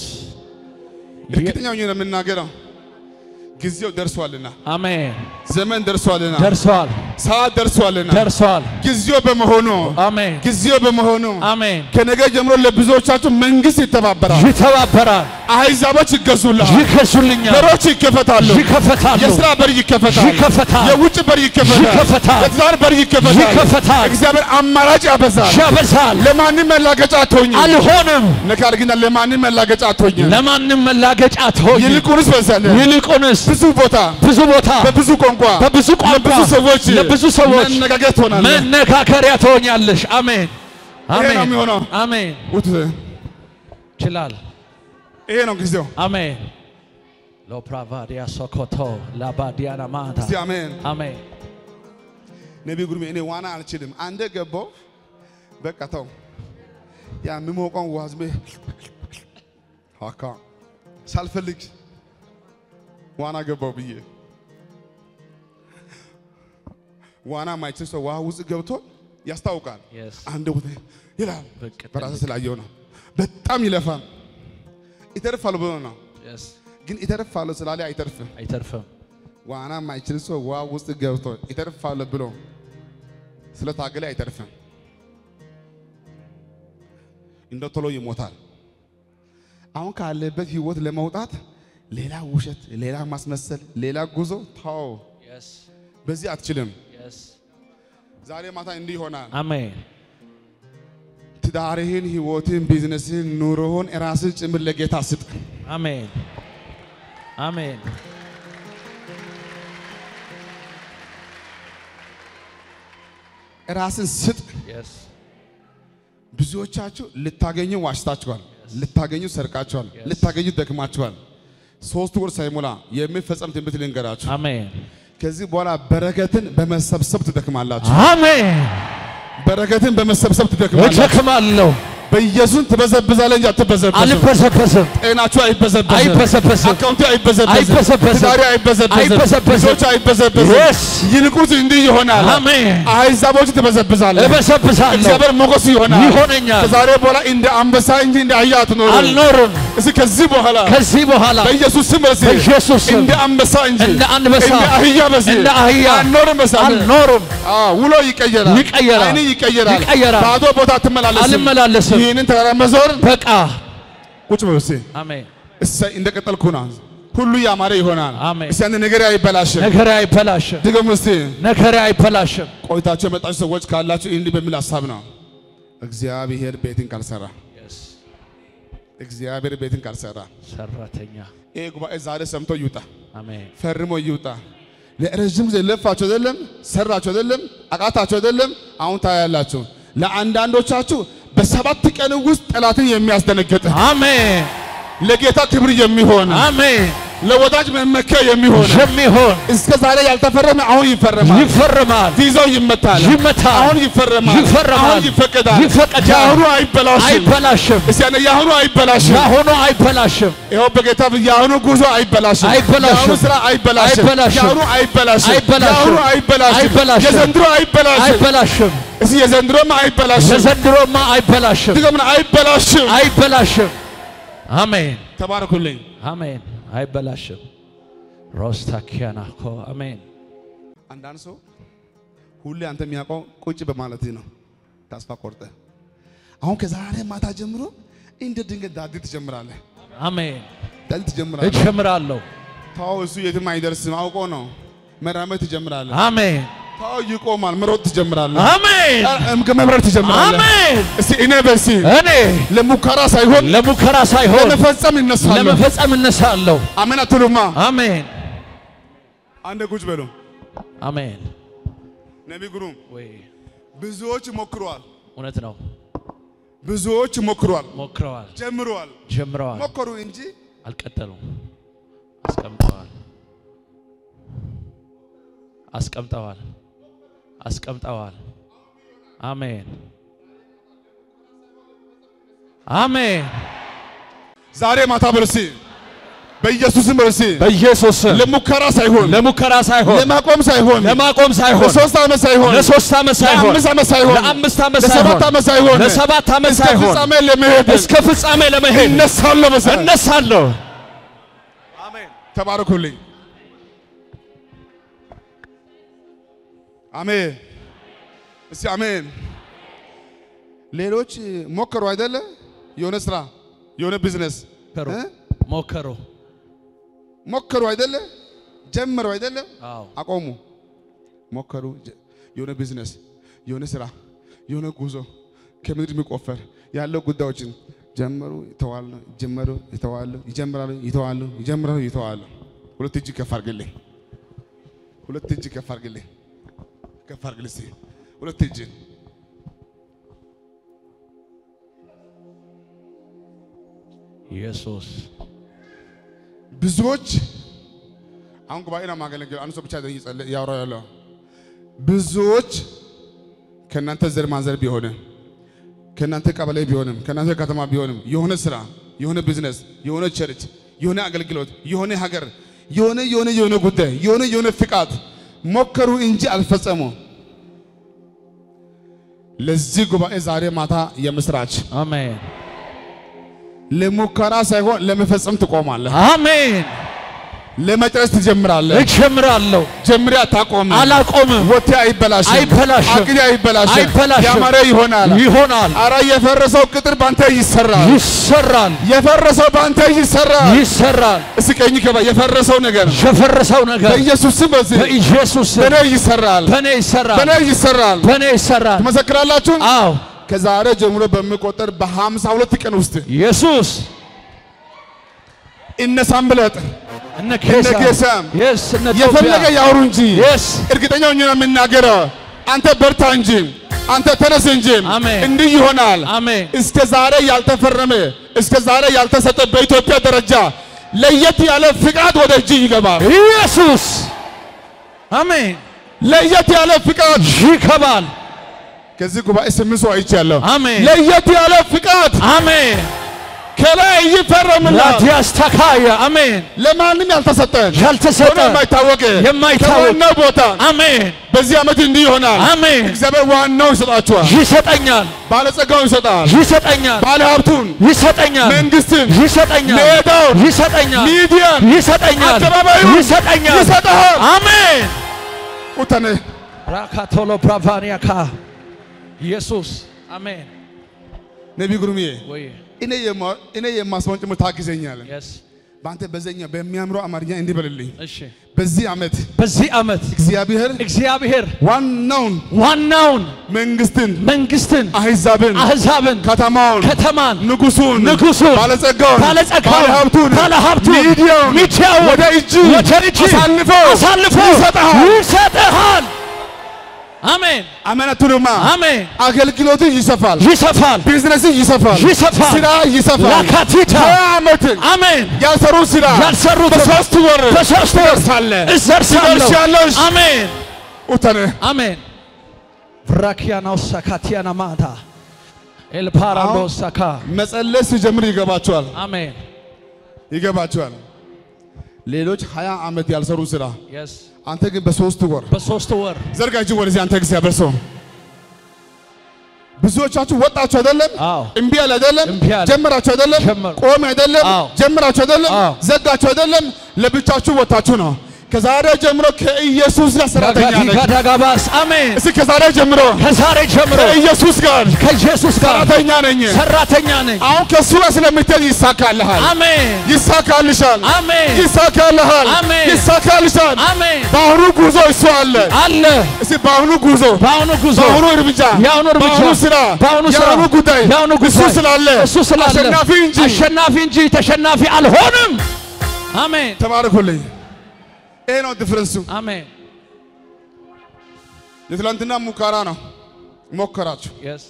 እርግጠኛ ሆኜ ነው የምናገረው። ጊዜው ደርሷልና፣ አሜን። ዘመን ደርሷልና፣ ደርሷል። ሰዓት ደርሷልና ደርሷል። ጊዜው በመሆኑ አሜን ጊዜው በመሆኑ አሜን። ከነገ ጀምሮ ለብዙዎቻችሁ መንግስት ይተባበራል። ይተባበራል፣ አሕዛቦች ይገዙልሃል። ይከሱልኛል፣ በሮች ይከፈታሉ። ይከፈታሉ፣ የስራ በር ይከፈታል። ይከፈታል፣ የውጭ በር ይከፈታል። ይከፈታል፣ የትዳር በር ይከፈታል። ይከፈታል። እግዚአብሔር አማራጭ ያበዛል። ያበዛል። ለማንም መላገጫ አትሆኝም። አልሆንም፣ ነገር ግን ለማንም መላገጫ አትሆኝም። ለማንም መላገጫ አትሆኝም። ይልቁንስ በሰለ ይልቁንስ ብዙ ቦታ ብዙ ቦታ በብዙ ቋንቋ በብዙ ቋንቋ ለብዙ ሰዎች ለብዙ ሰዎች መነጋገር ትሆናለህ። መነካከሪያ ትሆኛለሽ። አሜን ይሄ ነው አሜን የሚሆነው። አሜን። ውት ይችላል። ይሄ ነው ጊዜው። አሜን ሎፕራቫዲያ ሶኮቶ ላባዲያና ማታ እስቲ አሜን። አሜን ነቢይ ጉርሜ እኔ ዋና አልችልም። አንዴ ገባው በቃ ተው። ያ የሚሞቀውን ውሃ ዝም ብዬ አካ ሳልፈልግ ዋና ገባው ብዬ ዋና ማይችል ሰው ውሃ ውስጥ ገብቶ ያስታውቃል። Yes. አንድ ቦታ ይላል። ብቅ በራሴ ስላየው ነው። በጣም ይለፋል። ይተርፋል ብሎ ነው። Yes. ግን ይተርፋል ስላለ አይተርፍም። አይተርፍም። ዋና ማይችል ሰው ውሃ ውስጥ ገብቶ ይተርፋል ብሎ ስለታገለ አይተርፍም። እንደ ቶሎ ይሞታል። አሁን ካለበት ህይወት ለመውጣት ሌላ ውሸት፣ ሌላ ማስመሰል፣ ሌላ ጉዞ ታው Yes. በዚህ አትችልም። Yes. ዛሬ ማታ እንዲህ ይሆናል። አሜን ትዳርህን፣ ህይወትህን፣ ቢዝነስህን፣ ኑሮህን ራስን ጭምር ለጌታ ስጥ። አሜን አሜን ራስን ስጥ። Yes. ብዙዎቻችሁ ልታገኙ ዋሽታችኋል፣ ልታገኙ ሰርቃችኋል፣ ልታገኙ ደክማችኋል። ሶስት ወር ሳይሞላ የሚፈጸም ትንቢት ልንገራችሁ። አሜን ከዚህ በኋላ በረከትን በመሰብሰብ ትደክማላችሁ። አሜን በረከትን በመሰብሰብ ትደክማላችሁ። እደክማለሁ በኢየሱስ ትበዘብዛለህ እንጂ አትበዘበዝም። አልበሰበስም ጤናችሁ አይበዘበዝም። አይበዘበዝም። አካውንቱ አይበዘበዝም። አይበዘበዝም። ትዳሪ አይበዘበዝም። አይበዘበዝም። ልጆች አይበዘበዝም። Yes. ይልቁንስ እንዲህ ይሆናል። አሜን አሕዛቦች ትበዘብዛለህ። እበሰብሳለሁ እግዚአብሔር ሞገስ ይሆናል። ይሆነኛል። ከዛሬ በኋላ እንደ አንበሳ እንጂ እንደ አህያ አትኖርም። አልኖርም እስኪ ከዚህ በኋላ ከዚህ በኋላ በኢየሱስ ስም በዚህ በኢየሱስ ስም እንደ አንበሳ እንጂ እንደ አንበሳ እንደ አህያ በዚህ እንደ አህያ አልኖርም። በሳለ አልኖርም አዎ ውሎ ይቀየራል። ይቀየራል። ዓይን ይቀየራል። ይቀየራል። ባዶ ቦታ አትመላለስም። አልመላለስም ይህንን ተራራ መዞር በቃ ቁጭ በል እስኪ አሜን እሰይ እንደቀጠልኩ ና ሁሉ ያማረ ይሆናል። አሜን። እስኪ አንድ ነገር አይበላሽም። ነገሬ አይበላሽም ድገም እስቲ። ነገሬ አይበላሽም ቆይታችሁ የመጣችሁ ሰዎች ካላችሁ እንዲህ በሚል ሀሳብ ነው። እግዚአብሔር ቤትን ካልሰራ እግዚአብሔር ቤትን ካልሰራ ሰራተኛ ይህ ጉባኤ ዛሬ ሰምቶ ይውጣ፣ አሜን ፈርሞ ይውጣ። ለረዥም ጊዜ ለፋችሁ አይደለም፣ ሰራችሁ አይደለም፣ አቃታችሁ አይደለም። አሁን ታያላችሁ። ለአንዳንዶቻችሁ በሰባት ቀን ውስጥ ጠላትን የሚያስደነግጥ አሜን ለጌታ ክብር የሚሆን አሜን ለወዳጅ መመኪያ የሚሆን የሚሆን እስከ ዛሬ ያልተፈረመ አሁን ይፈረማል። ይፈርማል ቪዛው ይመታል። ይመታል። አሁን ይፈረማል። ይፈረማል። አሁን ይፈቀዳል። ይፈቀዳል። የአሁኑ አይበላሽም። አይበላሽም እስቲ ያኔ የአሁኑ አይበላሽም። ያሁኑ አይበላሽም ይኸው በጌታ ፊት የአሁኑ ጉዞ አይበላሽም። አይበላሽም። የአሁኑ ስራ አይበላሽም። አይበላሽም። የአሁኑ አይበላሽም። አይበላሽም። የአሁኑ አይበላሽም። አይበላሽም። የዘንድሮ አይበላሽም። አይበላሽም እስቲ የዘንድሮማ አይበላሽም። የዘንድሮማ አይበላሽም ድገምና አይበላሽም። አይበላሽም አሜን ተባረኩልኝ። አሜን አይበላሽም ሮስታኪያናኮ አሜን አንዳንድ ሰው ሁሌ አንተ የሚያውቀው ቁጭ በማለት ነው። ተስፋ ቆርጠ አሁን ከዛሬ ማታ ጀምሮ እንደ ድንገት ዳዲ ትጀምራለህ። አሜን ዳዲ ትጀምራለህ። እጀምራለሁ ታው እሱ የትም አይደርስም። አውቆ ነው መራመድ ትጀምራለህ። አሜን ታው ይቆማል። መሮጥ ትጀምራለህ። አሜን እምከ መብረር ትጀምራለህ። አሜን እስቲ እኔ በሲ እኔ ለሙከራ ሳይሆን ለሙከራ ሳይሆን ለመፈጸም እነሳለሁ። ለመፈጸም እነሳለሁ አሜን አትሉማ? አሜን አንድ ቁጭ በሉ። አሜን ነቢ ግሩም ወይ ብዙዎች ሞክረዋል። እውነት ነው ብዙዎች ሞክረዋል፣ ሞክረዋል ጀምረዋል፣ ጀምረዋል ሞከሩ እንጂ አልቀጠሉም አስቀምጠዋል አስቀምጠዋል አስቀምጠዋል አሜን አሜን ዛሬ ማታ በርሲ በኢየሱስም በርሲ በኢየሱስ ስም ለሙከራ ሳይሆን ለሙከራ ሳይሆን ለማቆም ሳይሆን ለማቆም ሳይሆን ለሶስት ዓመት ሳይሆን ለሶስት ዓመት ሳይሆን ለአምስት ዓመት ሳይሆን ለአምስት ዓመት ለሰባት ሳይሆን ዓመት ሳይሆን ለሰባት ዓመት እስከ ሳይሆን ፍጻሜ ለመሄድ እስከ ፍጻሜ ለመሄድ እነሳለሁ። መሰለህ እነሳለሁ ተባረኩልኝ። አሜን። እስቲ አሜን። ሌሎች ሞከሩ አይደለ? የሆነ ስራ የሆነ ቢዝነስ ሞከሩ እ? ሞከሩ። ሞከሩ አይደለ? ጀመሩ አይደለ? አዎ አቆሙ። ሞከሩ ጀ- የሆነ ቢዝነስ የሆነ ስራ የሆነ ጉዞ ከምድር የሚቆፈር ያለው ጉዳዮችን ጀመሩ፣ ይተዋሉ፣ ጀመሩ፣ ይተዋሉ፣ ይጀምራሉ፣ ይተዋሉ፣ ይጀምራሉ፣ ይተዋሉ። ሁለት እጅ ከፍ አድርግልኝ። ሁለት እጅ ከፍ አድርግልኝ። ከፍ አድርግልኝ እስቲ ሁለት እጅ ኢየሱስ ብዙዎች አሁን ጉባኤ ነው የማገለግለው። አንድ ሰው ብቻ እየጸለየ እያወራሁ ያለው ብዙዎች ከእናንተ ዘር ማንዘር ቢሆንም ከእናንተ ቀበሌ ቢሆንም ከእናንተ ከተማ ቢሆንም የሆነ ስራ፣ የሆነ ቢዝነስ፣ የሆነ ቸርች፣ የሆነ አገልግሎት፣ የሆነ ሀገር፣ የሆነ የሆነ የሆነ ጉዳይ፣ የሆነ የሆነ ፍቃድ ሞከሩ እንጂ አልፈጸሙ። ለዚህ ጉባኤ ዛሬ ማታ የምስራች አሜን ለሙከራ ሳይሆን ለመፈጸም ትቆማለህ። አሜን። ለመጨረስ ትጀምራለህ። እጀምራለሁ፣ ጀምሬ አታቆምም። አላቆምም። ወቴ አይበላሽም፣ አይበላሽም፣ አቅዴ አይበላሽም፣ አይበላሽም። ያማረ ይሆናል። ይሆናል፣ አረ የፈረሰው ቅጥር ባንተ ይሰራል። ይሰራል፣ የፈረሰው ባንተ ይሰራል። ይሰራል። እስኪ ቀኝ ገባ። የፈረሰው ነገር የፈረሰው ነገር በኢየሱስ ስም በዚህ በኢየሱስ ስም በኔ ይሰራል፣ በእኔ ይሰራል፣ በኔ ይሰራል። በእኔ ይሰራል። ትመሰክራላችሁ። አዎ ከዛሬ ጀምሮ በሚቆጠር በሀምሳ ሁለት ቀን ውስጥ ኢየሱስ እነ ሳምብለጥ እነ እነ ኬሳ ጌሳም የስ እነ የፈለገ ጦቢያ ያውሩ እንጂ የስ እርግጠኛ ሆኜ ነው የምናገረው። አንተ በርታ እንጂ አንተ ተነስ እንጂ አሜን። እንዲህ ይሆናል። አሜን እስከ ዛሬ ያልተፈረመ እስከ ዛሬ ያልተሰጠ በኢትዮጵያ ደረጃ ለየት ያለ ፍቃድ ወደ እጅ ይገባል። ኢየሱስ አሜን ለየት ያለ ፍቃድ ይከባል ከዚህ ጉባኤ ስምንት ሰው አይቻለሁ። አሜን ለየት ያለ ፍቃድ አሜን ከላይ ይፈረምላል። ላቲያስተካያ አሜን ለማንም ያልተሰጠን ያልተሰጠ ሆኖ የማይታወቅ የማይታወቅ ከዋናው ቦታ አሜን በዚህ ዓመት እንዲህ ይሆናል። አሜን እግዚአብሔር ዋናው ይሰጣችኋል። ይሰጠኛል ባለጸጋውን ይሰጣል። ይሰጠኛል ባለ ሀብቱን፣ ይሰጠኛል መንግስትን፣ ይሰጠኛል ሜዳውን፣ ይሰጠኛል ሚዲያን ይሰጠኛል አደባባዩን ይሰጠኛል ይሰጥሃል። አሜን ቁተነ ራካቶሎ ብራቫኒያካ ኢየሱስ አሜን ነቢ ጉርምዬ ወይ እኔ የማ- እኔ የማስበውን ጭምር ታግዘኛለህ። የስ በአንተ በዘኛ በሚያምረው አማርኛ እንዲህ በልልኝ። እሺ በዚህ ዓመት በዚህ ዓመት እግዚአብሔር እግዚአብሔር ዋናውን ዋናውን መንግስትን፣ መንግስትን አሕዛብን፣ አሕዛብን ከተማውን፣ ከተማን ንጉሱን፣ ንጉሱን ባለጸጋውን፣ ባለጸጋውን ባለሀብቱን፣ ባለሀብቱን ሚዲያውን ሚዲያውን ወደ እጅ ወደ እጅ አሳልፎ አሳልፎ ይሰጥሃል። ይሰጥሃል አሜን አመነቱንማ አሜን አገልግሎት ይሰፋል፣ ይሰፋል ቢዝነስ ይሰፋል፣ ይሰፋል። ስራ ይሰፋል። ላካቲታ ሀያ ዓመትን አሜን ያልሰሩ ስራ ያልሰሩት በሶስት ወር በሶስት ወር ትደርሳለህ። እዘርሳለሁ ትደርሻለሽ። አሜን ኡተነ አሜን ቭራኪያናው ሳካቲያና ማታ ኤልፓራዶ ሳካ መጸለይ ሲጀምር ይገባቸዋል አሜን ይገባቸዋል። ሌሎች ሀያ ዓመት ያልሰሩ ስራ የስ አንተ ግን በሶስት ወር በሶስት ወር ዘርጋ እጅ ወደዚህ አንተ እግዚአብሔር ሰው ብዙዎቻችሁ ወጣችሁ አይደለም? አዎ እምቢ አለ አይደለም? እምቢ አለ። ጀመራችሁ አይደለም? ጀመሩ። ቆም አይደለም? አዎ። ጀመራችሁ አይደለም? አዎ። ዘጋችሁ አይደለም? ለብቻችሁ ወጣችሁ ነው። ከዛሬ ጀምሮ ከኢየሱስ ጋር ሰራተኛ ነህ። ጋዳጋባስ አሜን እስኪ ከዛሬ ጀምሮ ከዛሬ ጀምሮ ከኢየሱስ ጋር ከኢየሱስ ጋር ሰራተኛ ነኝ። ሰራተኛ ነኝ አሁን ከእሱ ጋር ስለምትሄድ ይሳካልሃል፣ አሜን ይሳካልሻል፣ አሜን ይሳካልሃል፣ አሜን። ይሳካልሻል። አሜን በአሁኑ ጉዞ እሱ አለ። አለ እስኪ በአሁኑ ጉዞ በአሁኑ ጉዞ በአሁኑ እርምጃ የአሁኑ እርምጃ በአሁኑ ስራ በአሁኑ ስራ የአሁኑ ጉዳይ የአሁኑ እሱ ጉዳይ ስላለ እሱ ስላለ አሸናፊ እንጂ አሸናፊ እንጂ ተሸናፊ አልሆንም አሜን ተባረኩልኝ። ይሄ ነው ዲፍረንሱ። አሜን የትላንትና ሙከራ ነው። ሞከራችሁ። የስ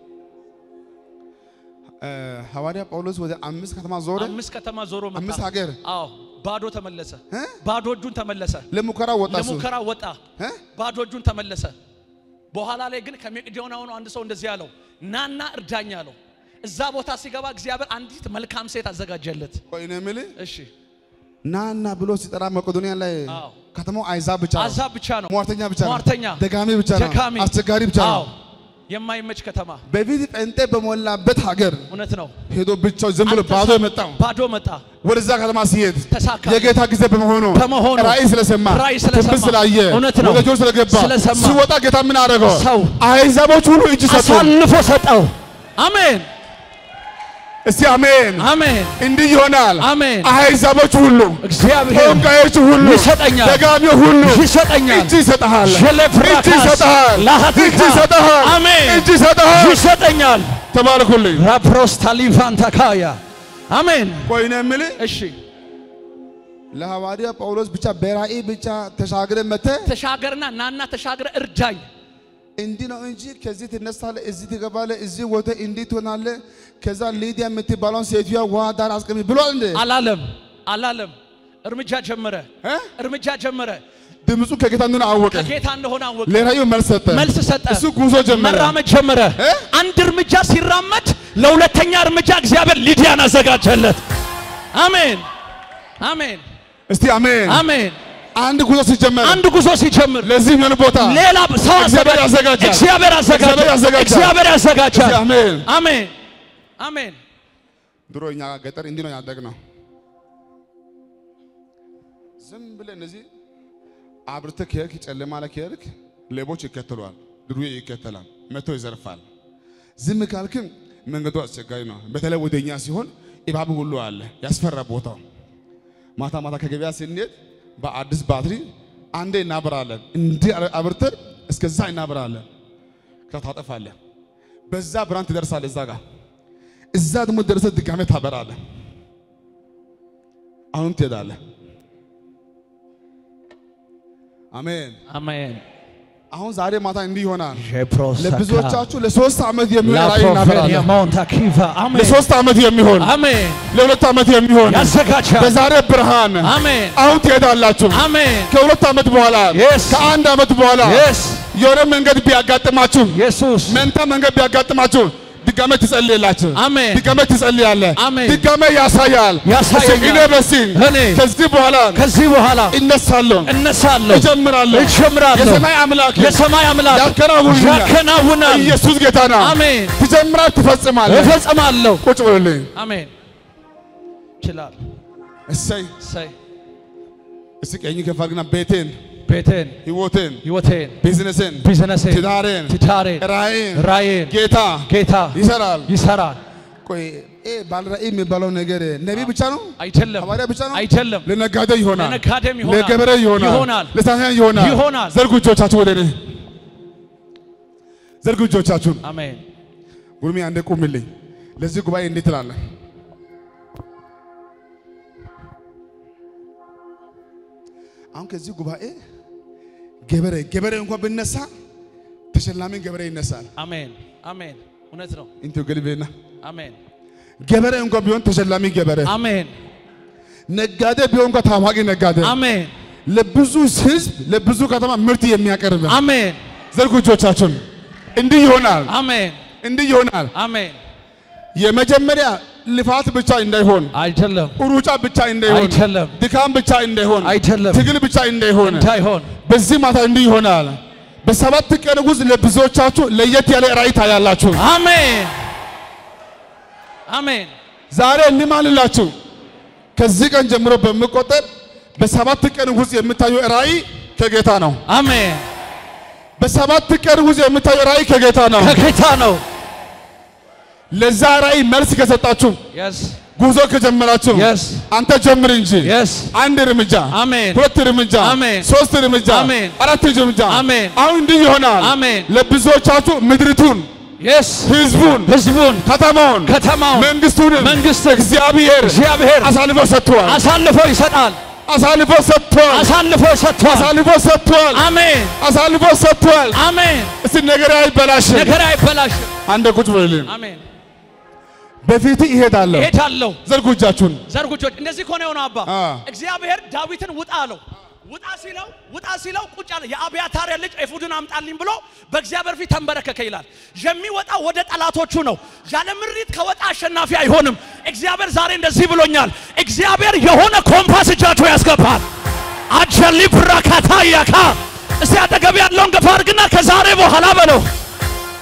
እ ሐዋርያ ጳውሎስ ወደ አምስት ከተማ ዞረ። አምስት ከተማ ዞሮ መጣ አምስት ሀገር አዎ ባዶ ተመለሰ እ? ባዶ እጁን ተመለሰ ለሙከራ ወጣ እሱ ለሙከራ ወጣ እ? ባዶ እጁን ተመለሰ በኋላ ላይ ግን ከመቄዶንያ ሆኖ አንድ ሰው እንደዚህ ያለው ናና እርዳኝ አለው እዛ ቦታ ሲገባ እግዚአብሔር አንዲት መልካም ሴት አዘጋጀለት ቆይ እኔ የምልህ እሺ ናና ብሎ ሲጠራ መቄዶንያ ላይ አዎ። ከተማው አይዛብ ብቻ ነው። አዛብ ብቻ ነው ሟርተኛ ብቻ ነው። ሟርተኛ ደጋሚ ብቻ ነው። ደካሚ አስቸጋሪ ብቻ አዎ ነው። የማይመች ከተማ በፊት ጴንጤ በሞላበት ሀገር እውነት ነው። ሄዶ ብቻው ዝም ብሎ ባዶ የመጣው ባዶ መጣ። ወደዛ ከተማ ሲሄድ ተሳካ። የጌታ ጊዜ በመሆኑ በመሆኑ ራእይ ስለሰማ ራእይ ስለሰማ ትንቢት ስላየ እውነት ነው። ወደ ጆሮ ስለገባ ስለሰማ ሲወጣ ጌታ ምን አደረገው? ሰው አሕዛቦች ሁሉ እጅ ሰጡ። አሳልፎ ሰጠው። አሜን እስቲ አሜን። አሜን እንዲህ ይሆናል። አሜን። አሕዛቦች ሁሉ እግዚአብሔር ጠንቋዮች ሁሉ ይሰጠኛል። ደጋሚ ሁሉ ይሰጠኛል። እጅ ይሰጥሃል። ሸለፍራካስ እጅ ይሰጥሃል። ላሃቲካ እጅ ይሰጥሃል። አሜን እጅ ይሰጥሃል። ይሰጠኛል። ተባረኩልኝ። ራፕሮስታሊቫንታካያ አሜን። ቆይ ነው የምልህ እሺ ለሐዋርያ ጳውሎስ ብቻ በራእይ ብቻ ተሻግረ መተህ ተሻገርና ናና ተሻግረ እርዳኝ። እንዲህ ነው እንጂ ከዚህ ትነሳለህ፣ እዚህ ትገባለህ፣ እዚህ ወጥተህ እንዲህ ትሆናለህ። ከዛ ሊዲያ የምትባለውን ሴትዮዋ ውሃ ዳር አስቀምጥ ብሏል እንዴ? አላለም አላለም። እርምጃ ጀመረ እ? እርምጃ ጀመረ። ድምፁ ከጌታ እንደሆነ አወቀ። ከጌታ እንደሆነ አወቀ። ለራእዩ መልስ ሰጠ። መልስ ሰጠ። እሱ ጉዞ ጀመረ። መራመድ ጀመረ። እ? አንድ እርምጃ ሲራመድ ለሁለተኛ እርምጃ እግዚአብሔር ሊዲያን አዘጋጀለት። አሜን አሜን እስቲ አሜን። አሜን። አንድ ጉዞ ሲጀመር አንድ ጉዞ ሲጀምር ለዚህ ምን ቦታ ሌላ ሰው እግዚአብሔር አዘጋጅ- ያዘጋጃል። እግዚአብሔር ያዘጋጃል። እግዚአብሔር ያዘጋጃል። እግዚአብሔር ያዘጋጃል። እስቲ አሜን። አሜን አሜን። ድሮ እኛ ገጠር እንዲህ ነው ያደግነው። ዝም ብለህ እነዚህ አብርተህ ከሄድክ ጨለማ ላይ ከሄድክ ሌቦች ይከተሏል፣ ድሩዬ ይከተላል፣ መቶ ይዘርፋል። ዝም ካልክም መንገዱ አስቸጋሪ ነው። በተለይ ወደኛ ሲሆን እባብ ሁሉ አለ፣ ያስፈራ ቦታው። ማታ ማታ ከገበያ ስንሄድ በአዲስ ባትሪ አንዴ እናበራለን፣ እንዲህ አብርተን እስከዛ እናበራለን። ከዛ ታጠፋለህ። በዛ ብርሃን ትደርሳለህ እዛ ጋር እዛ ደግሞ ደረሰ ድጋሜ ታበራለህ። አሁን ትሄዳለህ። አሜን። አሜን። አሁን ዛሬ ማታ እንዲህ ይሆናል። ጄፕሮስ ለብዙዎቻችሁ ለሶስት ዓመት የሚሆን ራእይ እናበራለን። ሞንታኪቫ አሜን ለሶስት ዓመት የሚሆን አሜን። ለሁለት ዓመት የሚሆን ያዘጋጃል። በዛሬ ብርሃን አሜን አሁን ትሄዳላችሁ። አሜን። ከሁለት ዓመት በኋላ Yes. ከአንድ ዓመት በኋላ የስ የሆነ መንገድ ቢያጋጥማችሁ ኢየሱስ መንታ መንገድ ቢያጋጥማችሁ ድጋሜ ትጸልያላችሁ። አሜን። ድጋሜ ትጸልያለህ። አሜን። ድጋሜ ያሳያል። ያሳየኛል። እስኪ እኔ በሲል እኔ ከዚህ በኋላ ከዚህ በኋላ እነሳለሁ፣ እነሳለሁ፣ እጀምራለሁ። እጀምራለሁ። የሰማይ አምላክ የሰማይ አምላክ ያከናውናል። ያከናውናል። ኢየሱስ ጌታ ነው። አሜን። ትጀምራለህ፣ ትፈጽማለህ። እፈጽማለሁ። ቁጭ ብሎልኝ አሜን። ይችላል። እሰይ እሰይ እስኪ ቀኝ ከፍ አድርግና ቤቴን፣ ቤቴን፣ ህይወቴን፣ ህይወቴን፣ ቢዝነስን፣ ቢዝነሴን፣ ትዳሬን፣ ትዳሬን፣ ራእይን ራእይን ጌታ ጌታ ይሰራል። ይሰራል። ቆይ ይሄ ባለ ራእይ የሚባለው ነገር ነቢይ ብቻ ነው? አይደለም ሐዋርያ ብቻ ነው? አይደለም። ለነጋዴ ይሆናል፣ ለነጋዴም ይሆናል፣ ለገበሬ ይሆናል፣ ይሆናል፣ ለሳንያን ይሆናል። ይሆናል። ዘርጉ እጆቻችሁ ወደ እኔ ዘርጉ እጆቻችሁን። አሜን። ጉርሜ አንዴ ቁምልኝ። ለዚህ ጉባኤ እንዴት ትላለህ? አሁን ከዚህ ጉባኤ ገበሬ ገበሬ እንኳን ብነሳ ተሸላሚ ገበሬ ይነሳል። አሜን። አሜን። እውነት ነው። እንት ገልቤና አሜን። ገበሬ እንኳን ቢሆን ተሸላሚ ገበሬ፣ አሜን። ነጋዴ ቢሆን እንኳን ታዋቂ ነጋዴ፣ አሜን። ለብዙ ህዝብ ለብዙ ከተማ ምርት የሚያቀርብ አሜን። ዘርጉ እጆቻችሁን። እንዲህ ይሆናል፣ አሜን። እንዲህ ይሆናል። አሜን። የመጀመሪያ ልፋት ብቻ እንዳይሆን አይደለም ሩጫ ብቻ እንዳይሆን አይደለም ድካም ብቻ እንዳይሆን አይደለም ትግል ብቻ እንዳይሆን እንዳይሆን በዚህ ማታ እንዲህ ይሆናል። በሰባት ቀን ውስጥ ለብዙዎቻችሁ ለየት ያለ ራእይ ታያላችሁ። አሜን። አሜን። ዛሬ እንማልላችሁ ከዚህ ቀን ጀምሮ በሚቆጠር በሰባት ቀን ውስጥ የምታዩ ራእይ ከጌታ ነው። አሜን። በሰባት ቀን ውስጥ የምታዩ ራእይ ከጌታ ነው። ከጌታ ነው። ለዛ ራእይ መልስ ከሰጣችሁ የስ ጉዞ ከጀመራችሁ የስ አንተ ጀምር እንጂ የስ አንድ እርምጃ፣ አሜን። ሁለት እርምጃ፣ አሜን። ሶስት እርምጃ፣ አሜን። አራት እርምጃ። አሜን። አሁን እንዲህ ይሆናል። አሜን። ለብዙዎቻችሁ ምድሪቱን፣ የስ ህዝቡን፣ ህዝቡን ከተማውን፣ ከተማውን መንግስቱን መንግስትን እግዚአብሔር እግዚአብሔር አሳልፎ ሰጥቷል። አሳልፎ ይሰጣል። አሳልፎ ሰጥቷል። አሳልፎ ሰጥቷል። አሳልፎ ሰጥቷል። አሜን። አሳልፎ ሰጥቷል። አሜን። እስቲ ነገር አይበላሽም። ነገር አይበላሽም። አንደ ቁጭ በልልኝ። አሜን። በፊት ይሄዳለሁ። እሄዳለሁ። ዘርጉ እጃችሁን። ዘርጉጆች እንደዚህ ከሆነ የሆነው አባ አ። እግዚአብሔር ዳዊትን ውጣ አለው። ውጣ ሲለው ውጣ ሲለው ቁጭ አለ። የአብያታር ልጅ ኤፉድን አምጣልኝ ብሎ በእግዚአብሔር ፊት ተንበረከከ ይላል። የሚወጣ ወደ ጠላቶቹ ነው። ያለ ምሪት ከወጣ አሸናፊ አይሆንም። እግዚአብሔር ዛሬ እንደዚህ ብሎኛል። እግዚአብሔር የሆነ ኮምፓስ እጃችሁ ያስገባል። አጀሊ ብራካታ ያካ እስቲ አጠገብ ያለውን ገፋ አድርግና ከዛሬ በኋላ በለው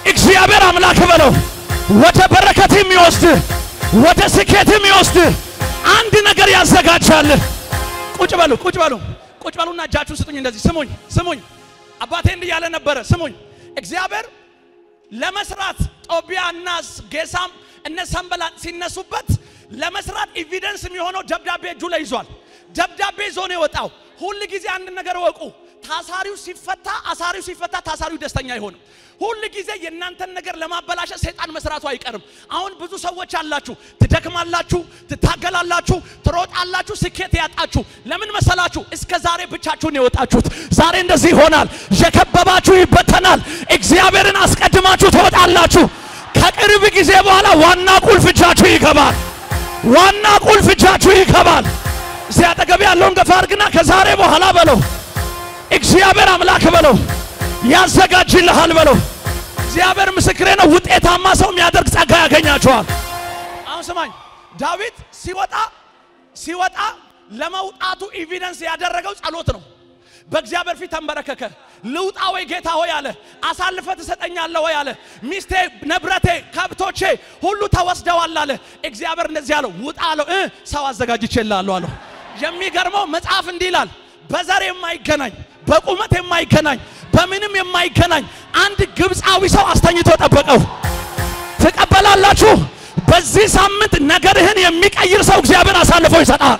እግዚአብሔር አምላክ በለው ወደ በረከት የሚወስድ ወደ ስኬት የሚወስድ አንድ ነገር ያዘጋጃል። ቁጭ በሉ ቁጭ በሉ ቁጭ በሉና እጃችሁን ስጡኝ። እንደዚህ ስሙኝ ስሙኝ። አባቴ እንዲህ ያለ ነበረ። ስሙኝ እግዚአብሔር ለመስራት ጦቢያ እና ጌሳም እነ ሰንበላጥ ሲነሱበት ለመስራት ኤቪደንስ የሚሆነው ደብዳቤ እጁ ላይ ይዟል። ደብዳቤ ይዞ ነው የወጣው። ሁል ጊዜ አንድ ነገር ወቁ። ታሳሪው ሲፈታ አሳሪው ሲፈታ ታሳሪው ደስተኛ አይሆንም። ሁል ጊዜ የእናንተን ነገር ለማበላሸት ሰይጣን መስራቱ አይቀርም። አሁን ብዙ ሰዎች አላችሁ፣ ትደክማላችሁ፣ ትታገላላችሁ፣ ትሮጣላችሁ፣ ስኬት ያጣችሁ ለምን መሰላችሁ? እስከ ዛሬ ብቻችሁን የወጣችሁት። ዛሬ እንደዚህ ይሆናል። የከበባችሁ ይበተናል። እግዚአብሔርን አስቀድማችሁ ትወጣላችሁ። ከቅርብ ጊዜ በኋላ ዋና ቁልፍ እጃችሁ ይገባል። ዋና ቁልፍ እጃችሁ ይገባል። እዚህ አጠገብ ያለውን ገፋ አድርግና ከዛሬ በኋላ በለው እግዚአብሔር አምላክ በለው ያዘጋጅልሃል በለው። እግዚአብሔር ምስክሬ ነው። ውጤታማ ሰው የሚያደርግ ጸጋ ያገኛቸዋል። አሁን ስማኝ፣ ዳዊት ሲወጣ ሲወጣ ለመውጣቱ ኤቪደንስ ያደረገው ጸሎት ነው። በእግዚአብሔር ፊት ተንበረከከ። ልውጣ ወይ ጌታ ሆይ አለ። አሳልፈ ትሰጠኛለህ ወይ አለ። ሚስቴ፣ ንብረቴ፣ ከብቶቼ ሁሉ ተወስደዋል አለ። እግዚአብሔር እንደዚህ አለው፣ ውጣ አለው። እ ሰው አዘጋጅቼልሃለሁ አለው። የሚገርመው መጽሐፍ እንዲህ ይላል፣ በዘር የማይገናኝ በቁመት የማይገናኝ በምንም የማይገናኝ አንድ ግብፃዊ ሰው አስተኝቶ ጠበቀው። ትቀበላላችሁ? በዚህ ሳምንት ነገርህን የሚቀይር ሰው እግዚአብሔር አሳልፎ ይሰጣል።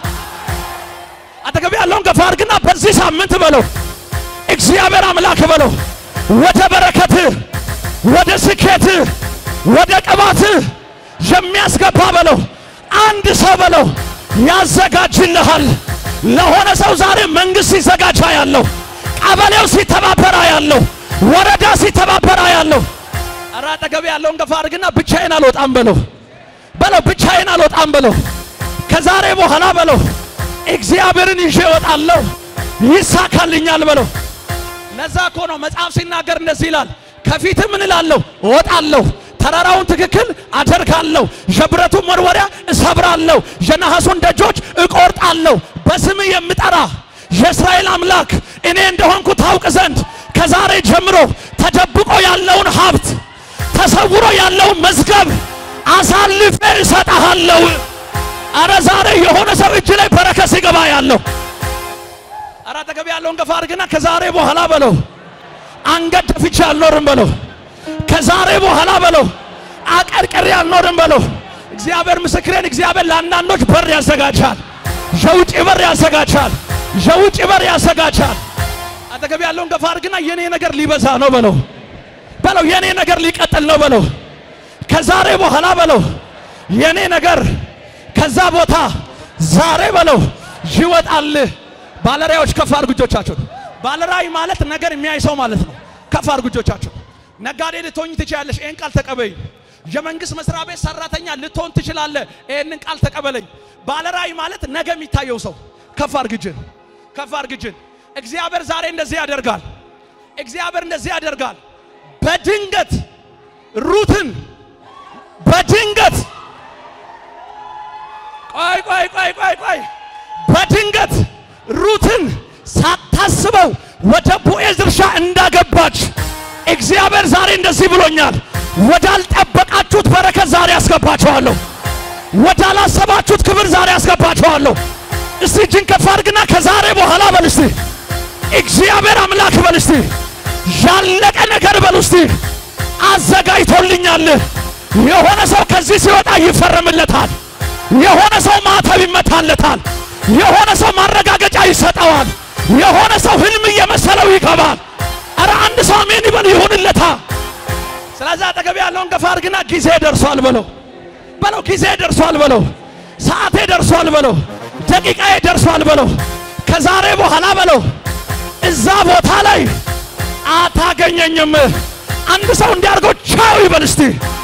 አጠገብ ያለውን ገፋ አድርግና በዚህ ሳምንት በለው እግዚአብሔር አምላክ በለው ወደ በረከትህ፣ ወደ ስኬትህ፣ ወደ ቅባትህ የሚያስገባ በለው አንድ ሰው በለው ያዘጋጅልሃል። ለሆነ ሰው ዛሬ መንግስት ሲዘጋጃ ያለው ቀበሌው ሲተባበራ ያለው ወረዳ ሲተባበራ ያለው ኧረ አጠገብ ያለውን ገፋ አድርግና ብቻዬን አልወጣም በለው በለው ብቻዬን አልወጣም በለው ከዛሬ በኋላ በለው እግዚአብሔርን ይዤ እወጣለሁ ይሳካልኛል በለው። ለዛ እኮ ነው መጽሐፍ ሲናገር እንደዚህ ይላል፣ ከፊት ምን እላለሁ እወጣለሁ፣ ተራራውን ትክክል አደርጋለሁ፣ የብረቱን መወርወሪያ እሰብራለሁ፣ የነሐሱን ደጆች እቆርጣለሁ። በስምህ የምጠራ የእስራኤል አምላክ እኔ እንደሆንኩ ታውቅ ዘንድ ከዛሬ ጀምሮ ተደብቆ ያለውን ሀብት ተሰውሮ ያለውን መዝገብ አሳልፌ እሰጥሃለሁ። አረ ዛሬ የሆነ ሰው እጅ ላይ በረከት ሲገባ ያለው አረ አጠገብ ያለውን ገፋ አድርግና ከዛሬ በኋላ በለው አንገት ደፍቼ አልኖርም በለው። ከዛሬ በኋላ በለው አቀርቅሬ አልኖርም በለው። እግዚአብሔር ምስክሬን፣ እግዚአብሔር ለአንዳንዶች በር ያዘጋጃል፣ የውጭ በር ያዘጋጃል፣ የውጭ በር ያዘጋጃል። አጠገብ ያለውን ገፋ አድርግና የኔ ነገር ሊበዛ ነው በለው በለው የኔ ነገር ሊቀጥል ነው በለው። ከዛሬ በኋላ በለው የኔ ነገር ከዛ ቦታ ዛሬ በለው ይወጣል። ባለራዮች ከፍ አድርጉ እጆቻችሁን። ባለራይ ማለት ነገር የሚያይ ሰው ማለት ነው። ከፍ አድርጉ እጆቻችሁን። ነጋዴ ልትሆኝ ትችላለሽ፣ ይህን ቃል ተቀበይኝ። የመንግስት መስሪያ ቤት ሰራተኛ ልትሆን ትችላለህ፣ ይህንን ቃል ተቀበለኝ። ባለራይ ማለት ነገ የሚታየው ሰው። ከፍ አድርግ እጅን፣ ከፍ አድርግ እጅን። እግዚአብሔር ዛሬ እንደዚህ ያደርጋል። እግዚአብሔር እንደዚህ ያደርጋል። በድንገት ሩትን በድንገት ቆይ ቆይ ቆይ ቆይ ቆይ በድንገት ሩትን ሳታስበው ወደ ቦዔዝ እርሻ እንዳገባች እግዚአብሔር ዛሬ እንደዚህ ብሎኛል። ወዳልጠበቃችሁት በረከት ዛሬ ያስገባችኋለሁ። ወዳላሰባችሁት ክብር ዛሬ ያስገባችኋለሁ። እስቲ እጅን ከፍ አድርግና ከዛሬ በኋላ በል እስቲ እግዚአብሔር አምላክ በል እስቲ ያለቀ ነገር በል እስቲ አዘጋጅቶልኛል። የሆነ ሰው ከዚህ ሲወጣ ይፈረምለታል። የሆነ ሰው ማተብ ይመታለታል። የሆነ ሰው ማረጋገጫ ይሰጠዋል። የሆነ ሰው ህልም እየመሰለው ይገባል። አረ አንድ ሰው አሜን ይበል ይሁንለታ። ስለዚህ አጠገብ ያለውን ገፋ አድርግና ጊዜ ደርሷል በለው በለው ጊዜ ደርሷል በለው ሰዓቴ ደርሷል በለው ደቂቃዬ ደርሷል በለው ከዛሬ በኋላ በለው እዛ ቦታ ላይ አታገኘኝም። አንድ ሰው እንዲያርገው ቻው ይበል እስቲ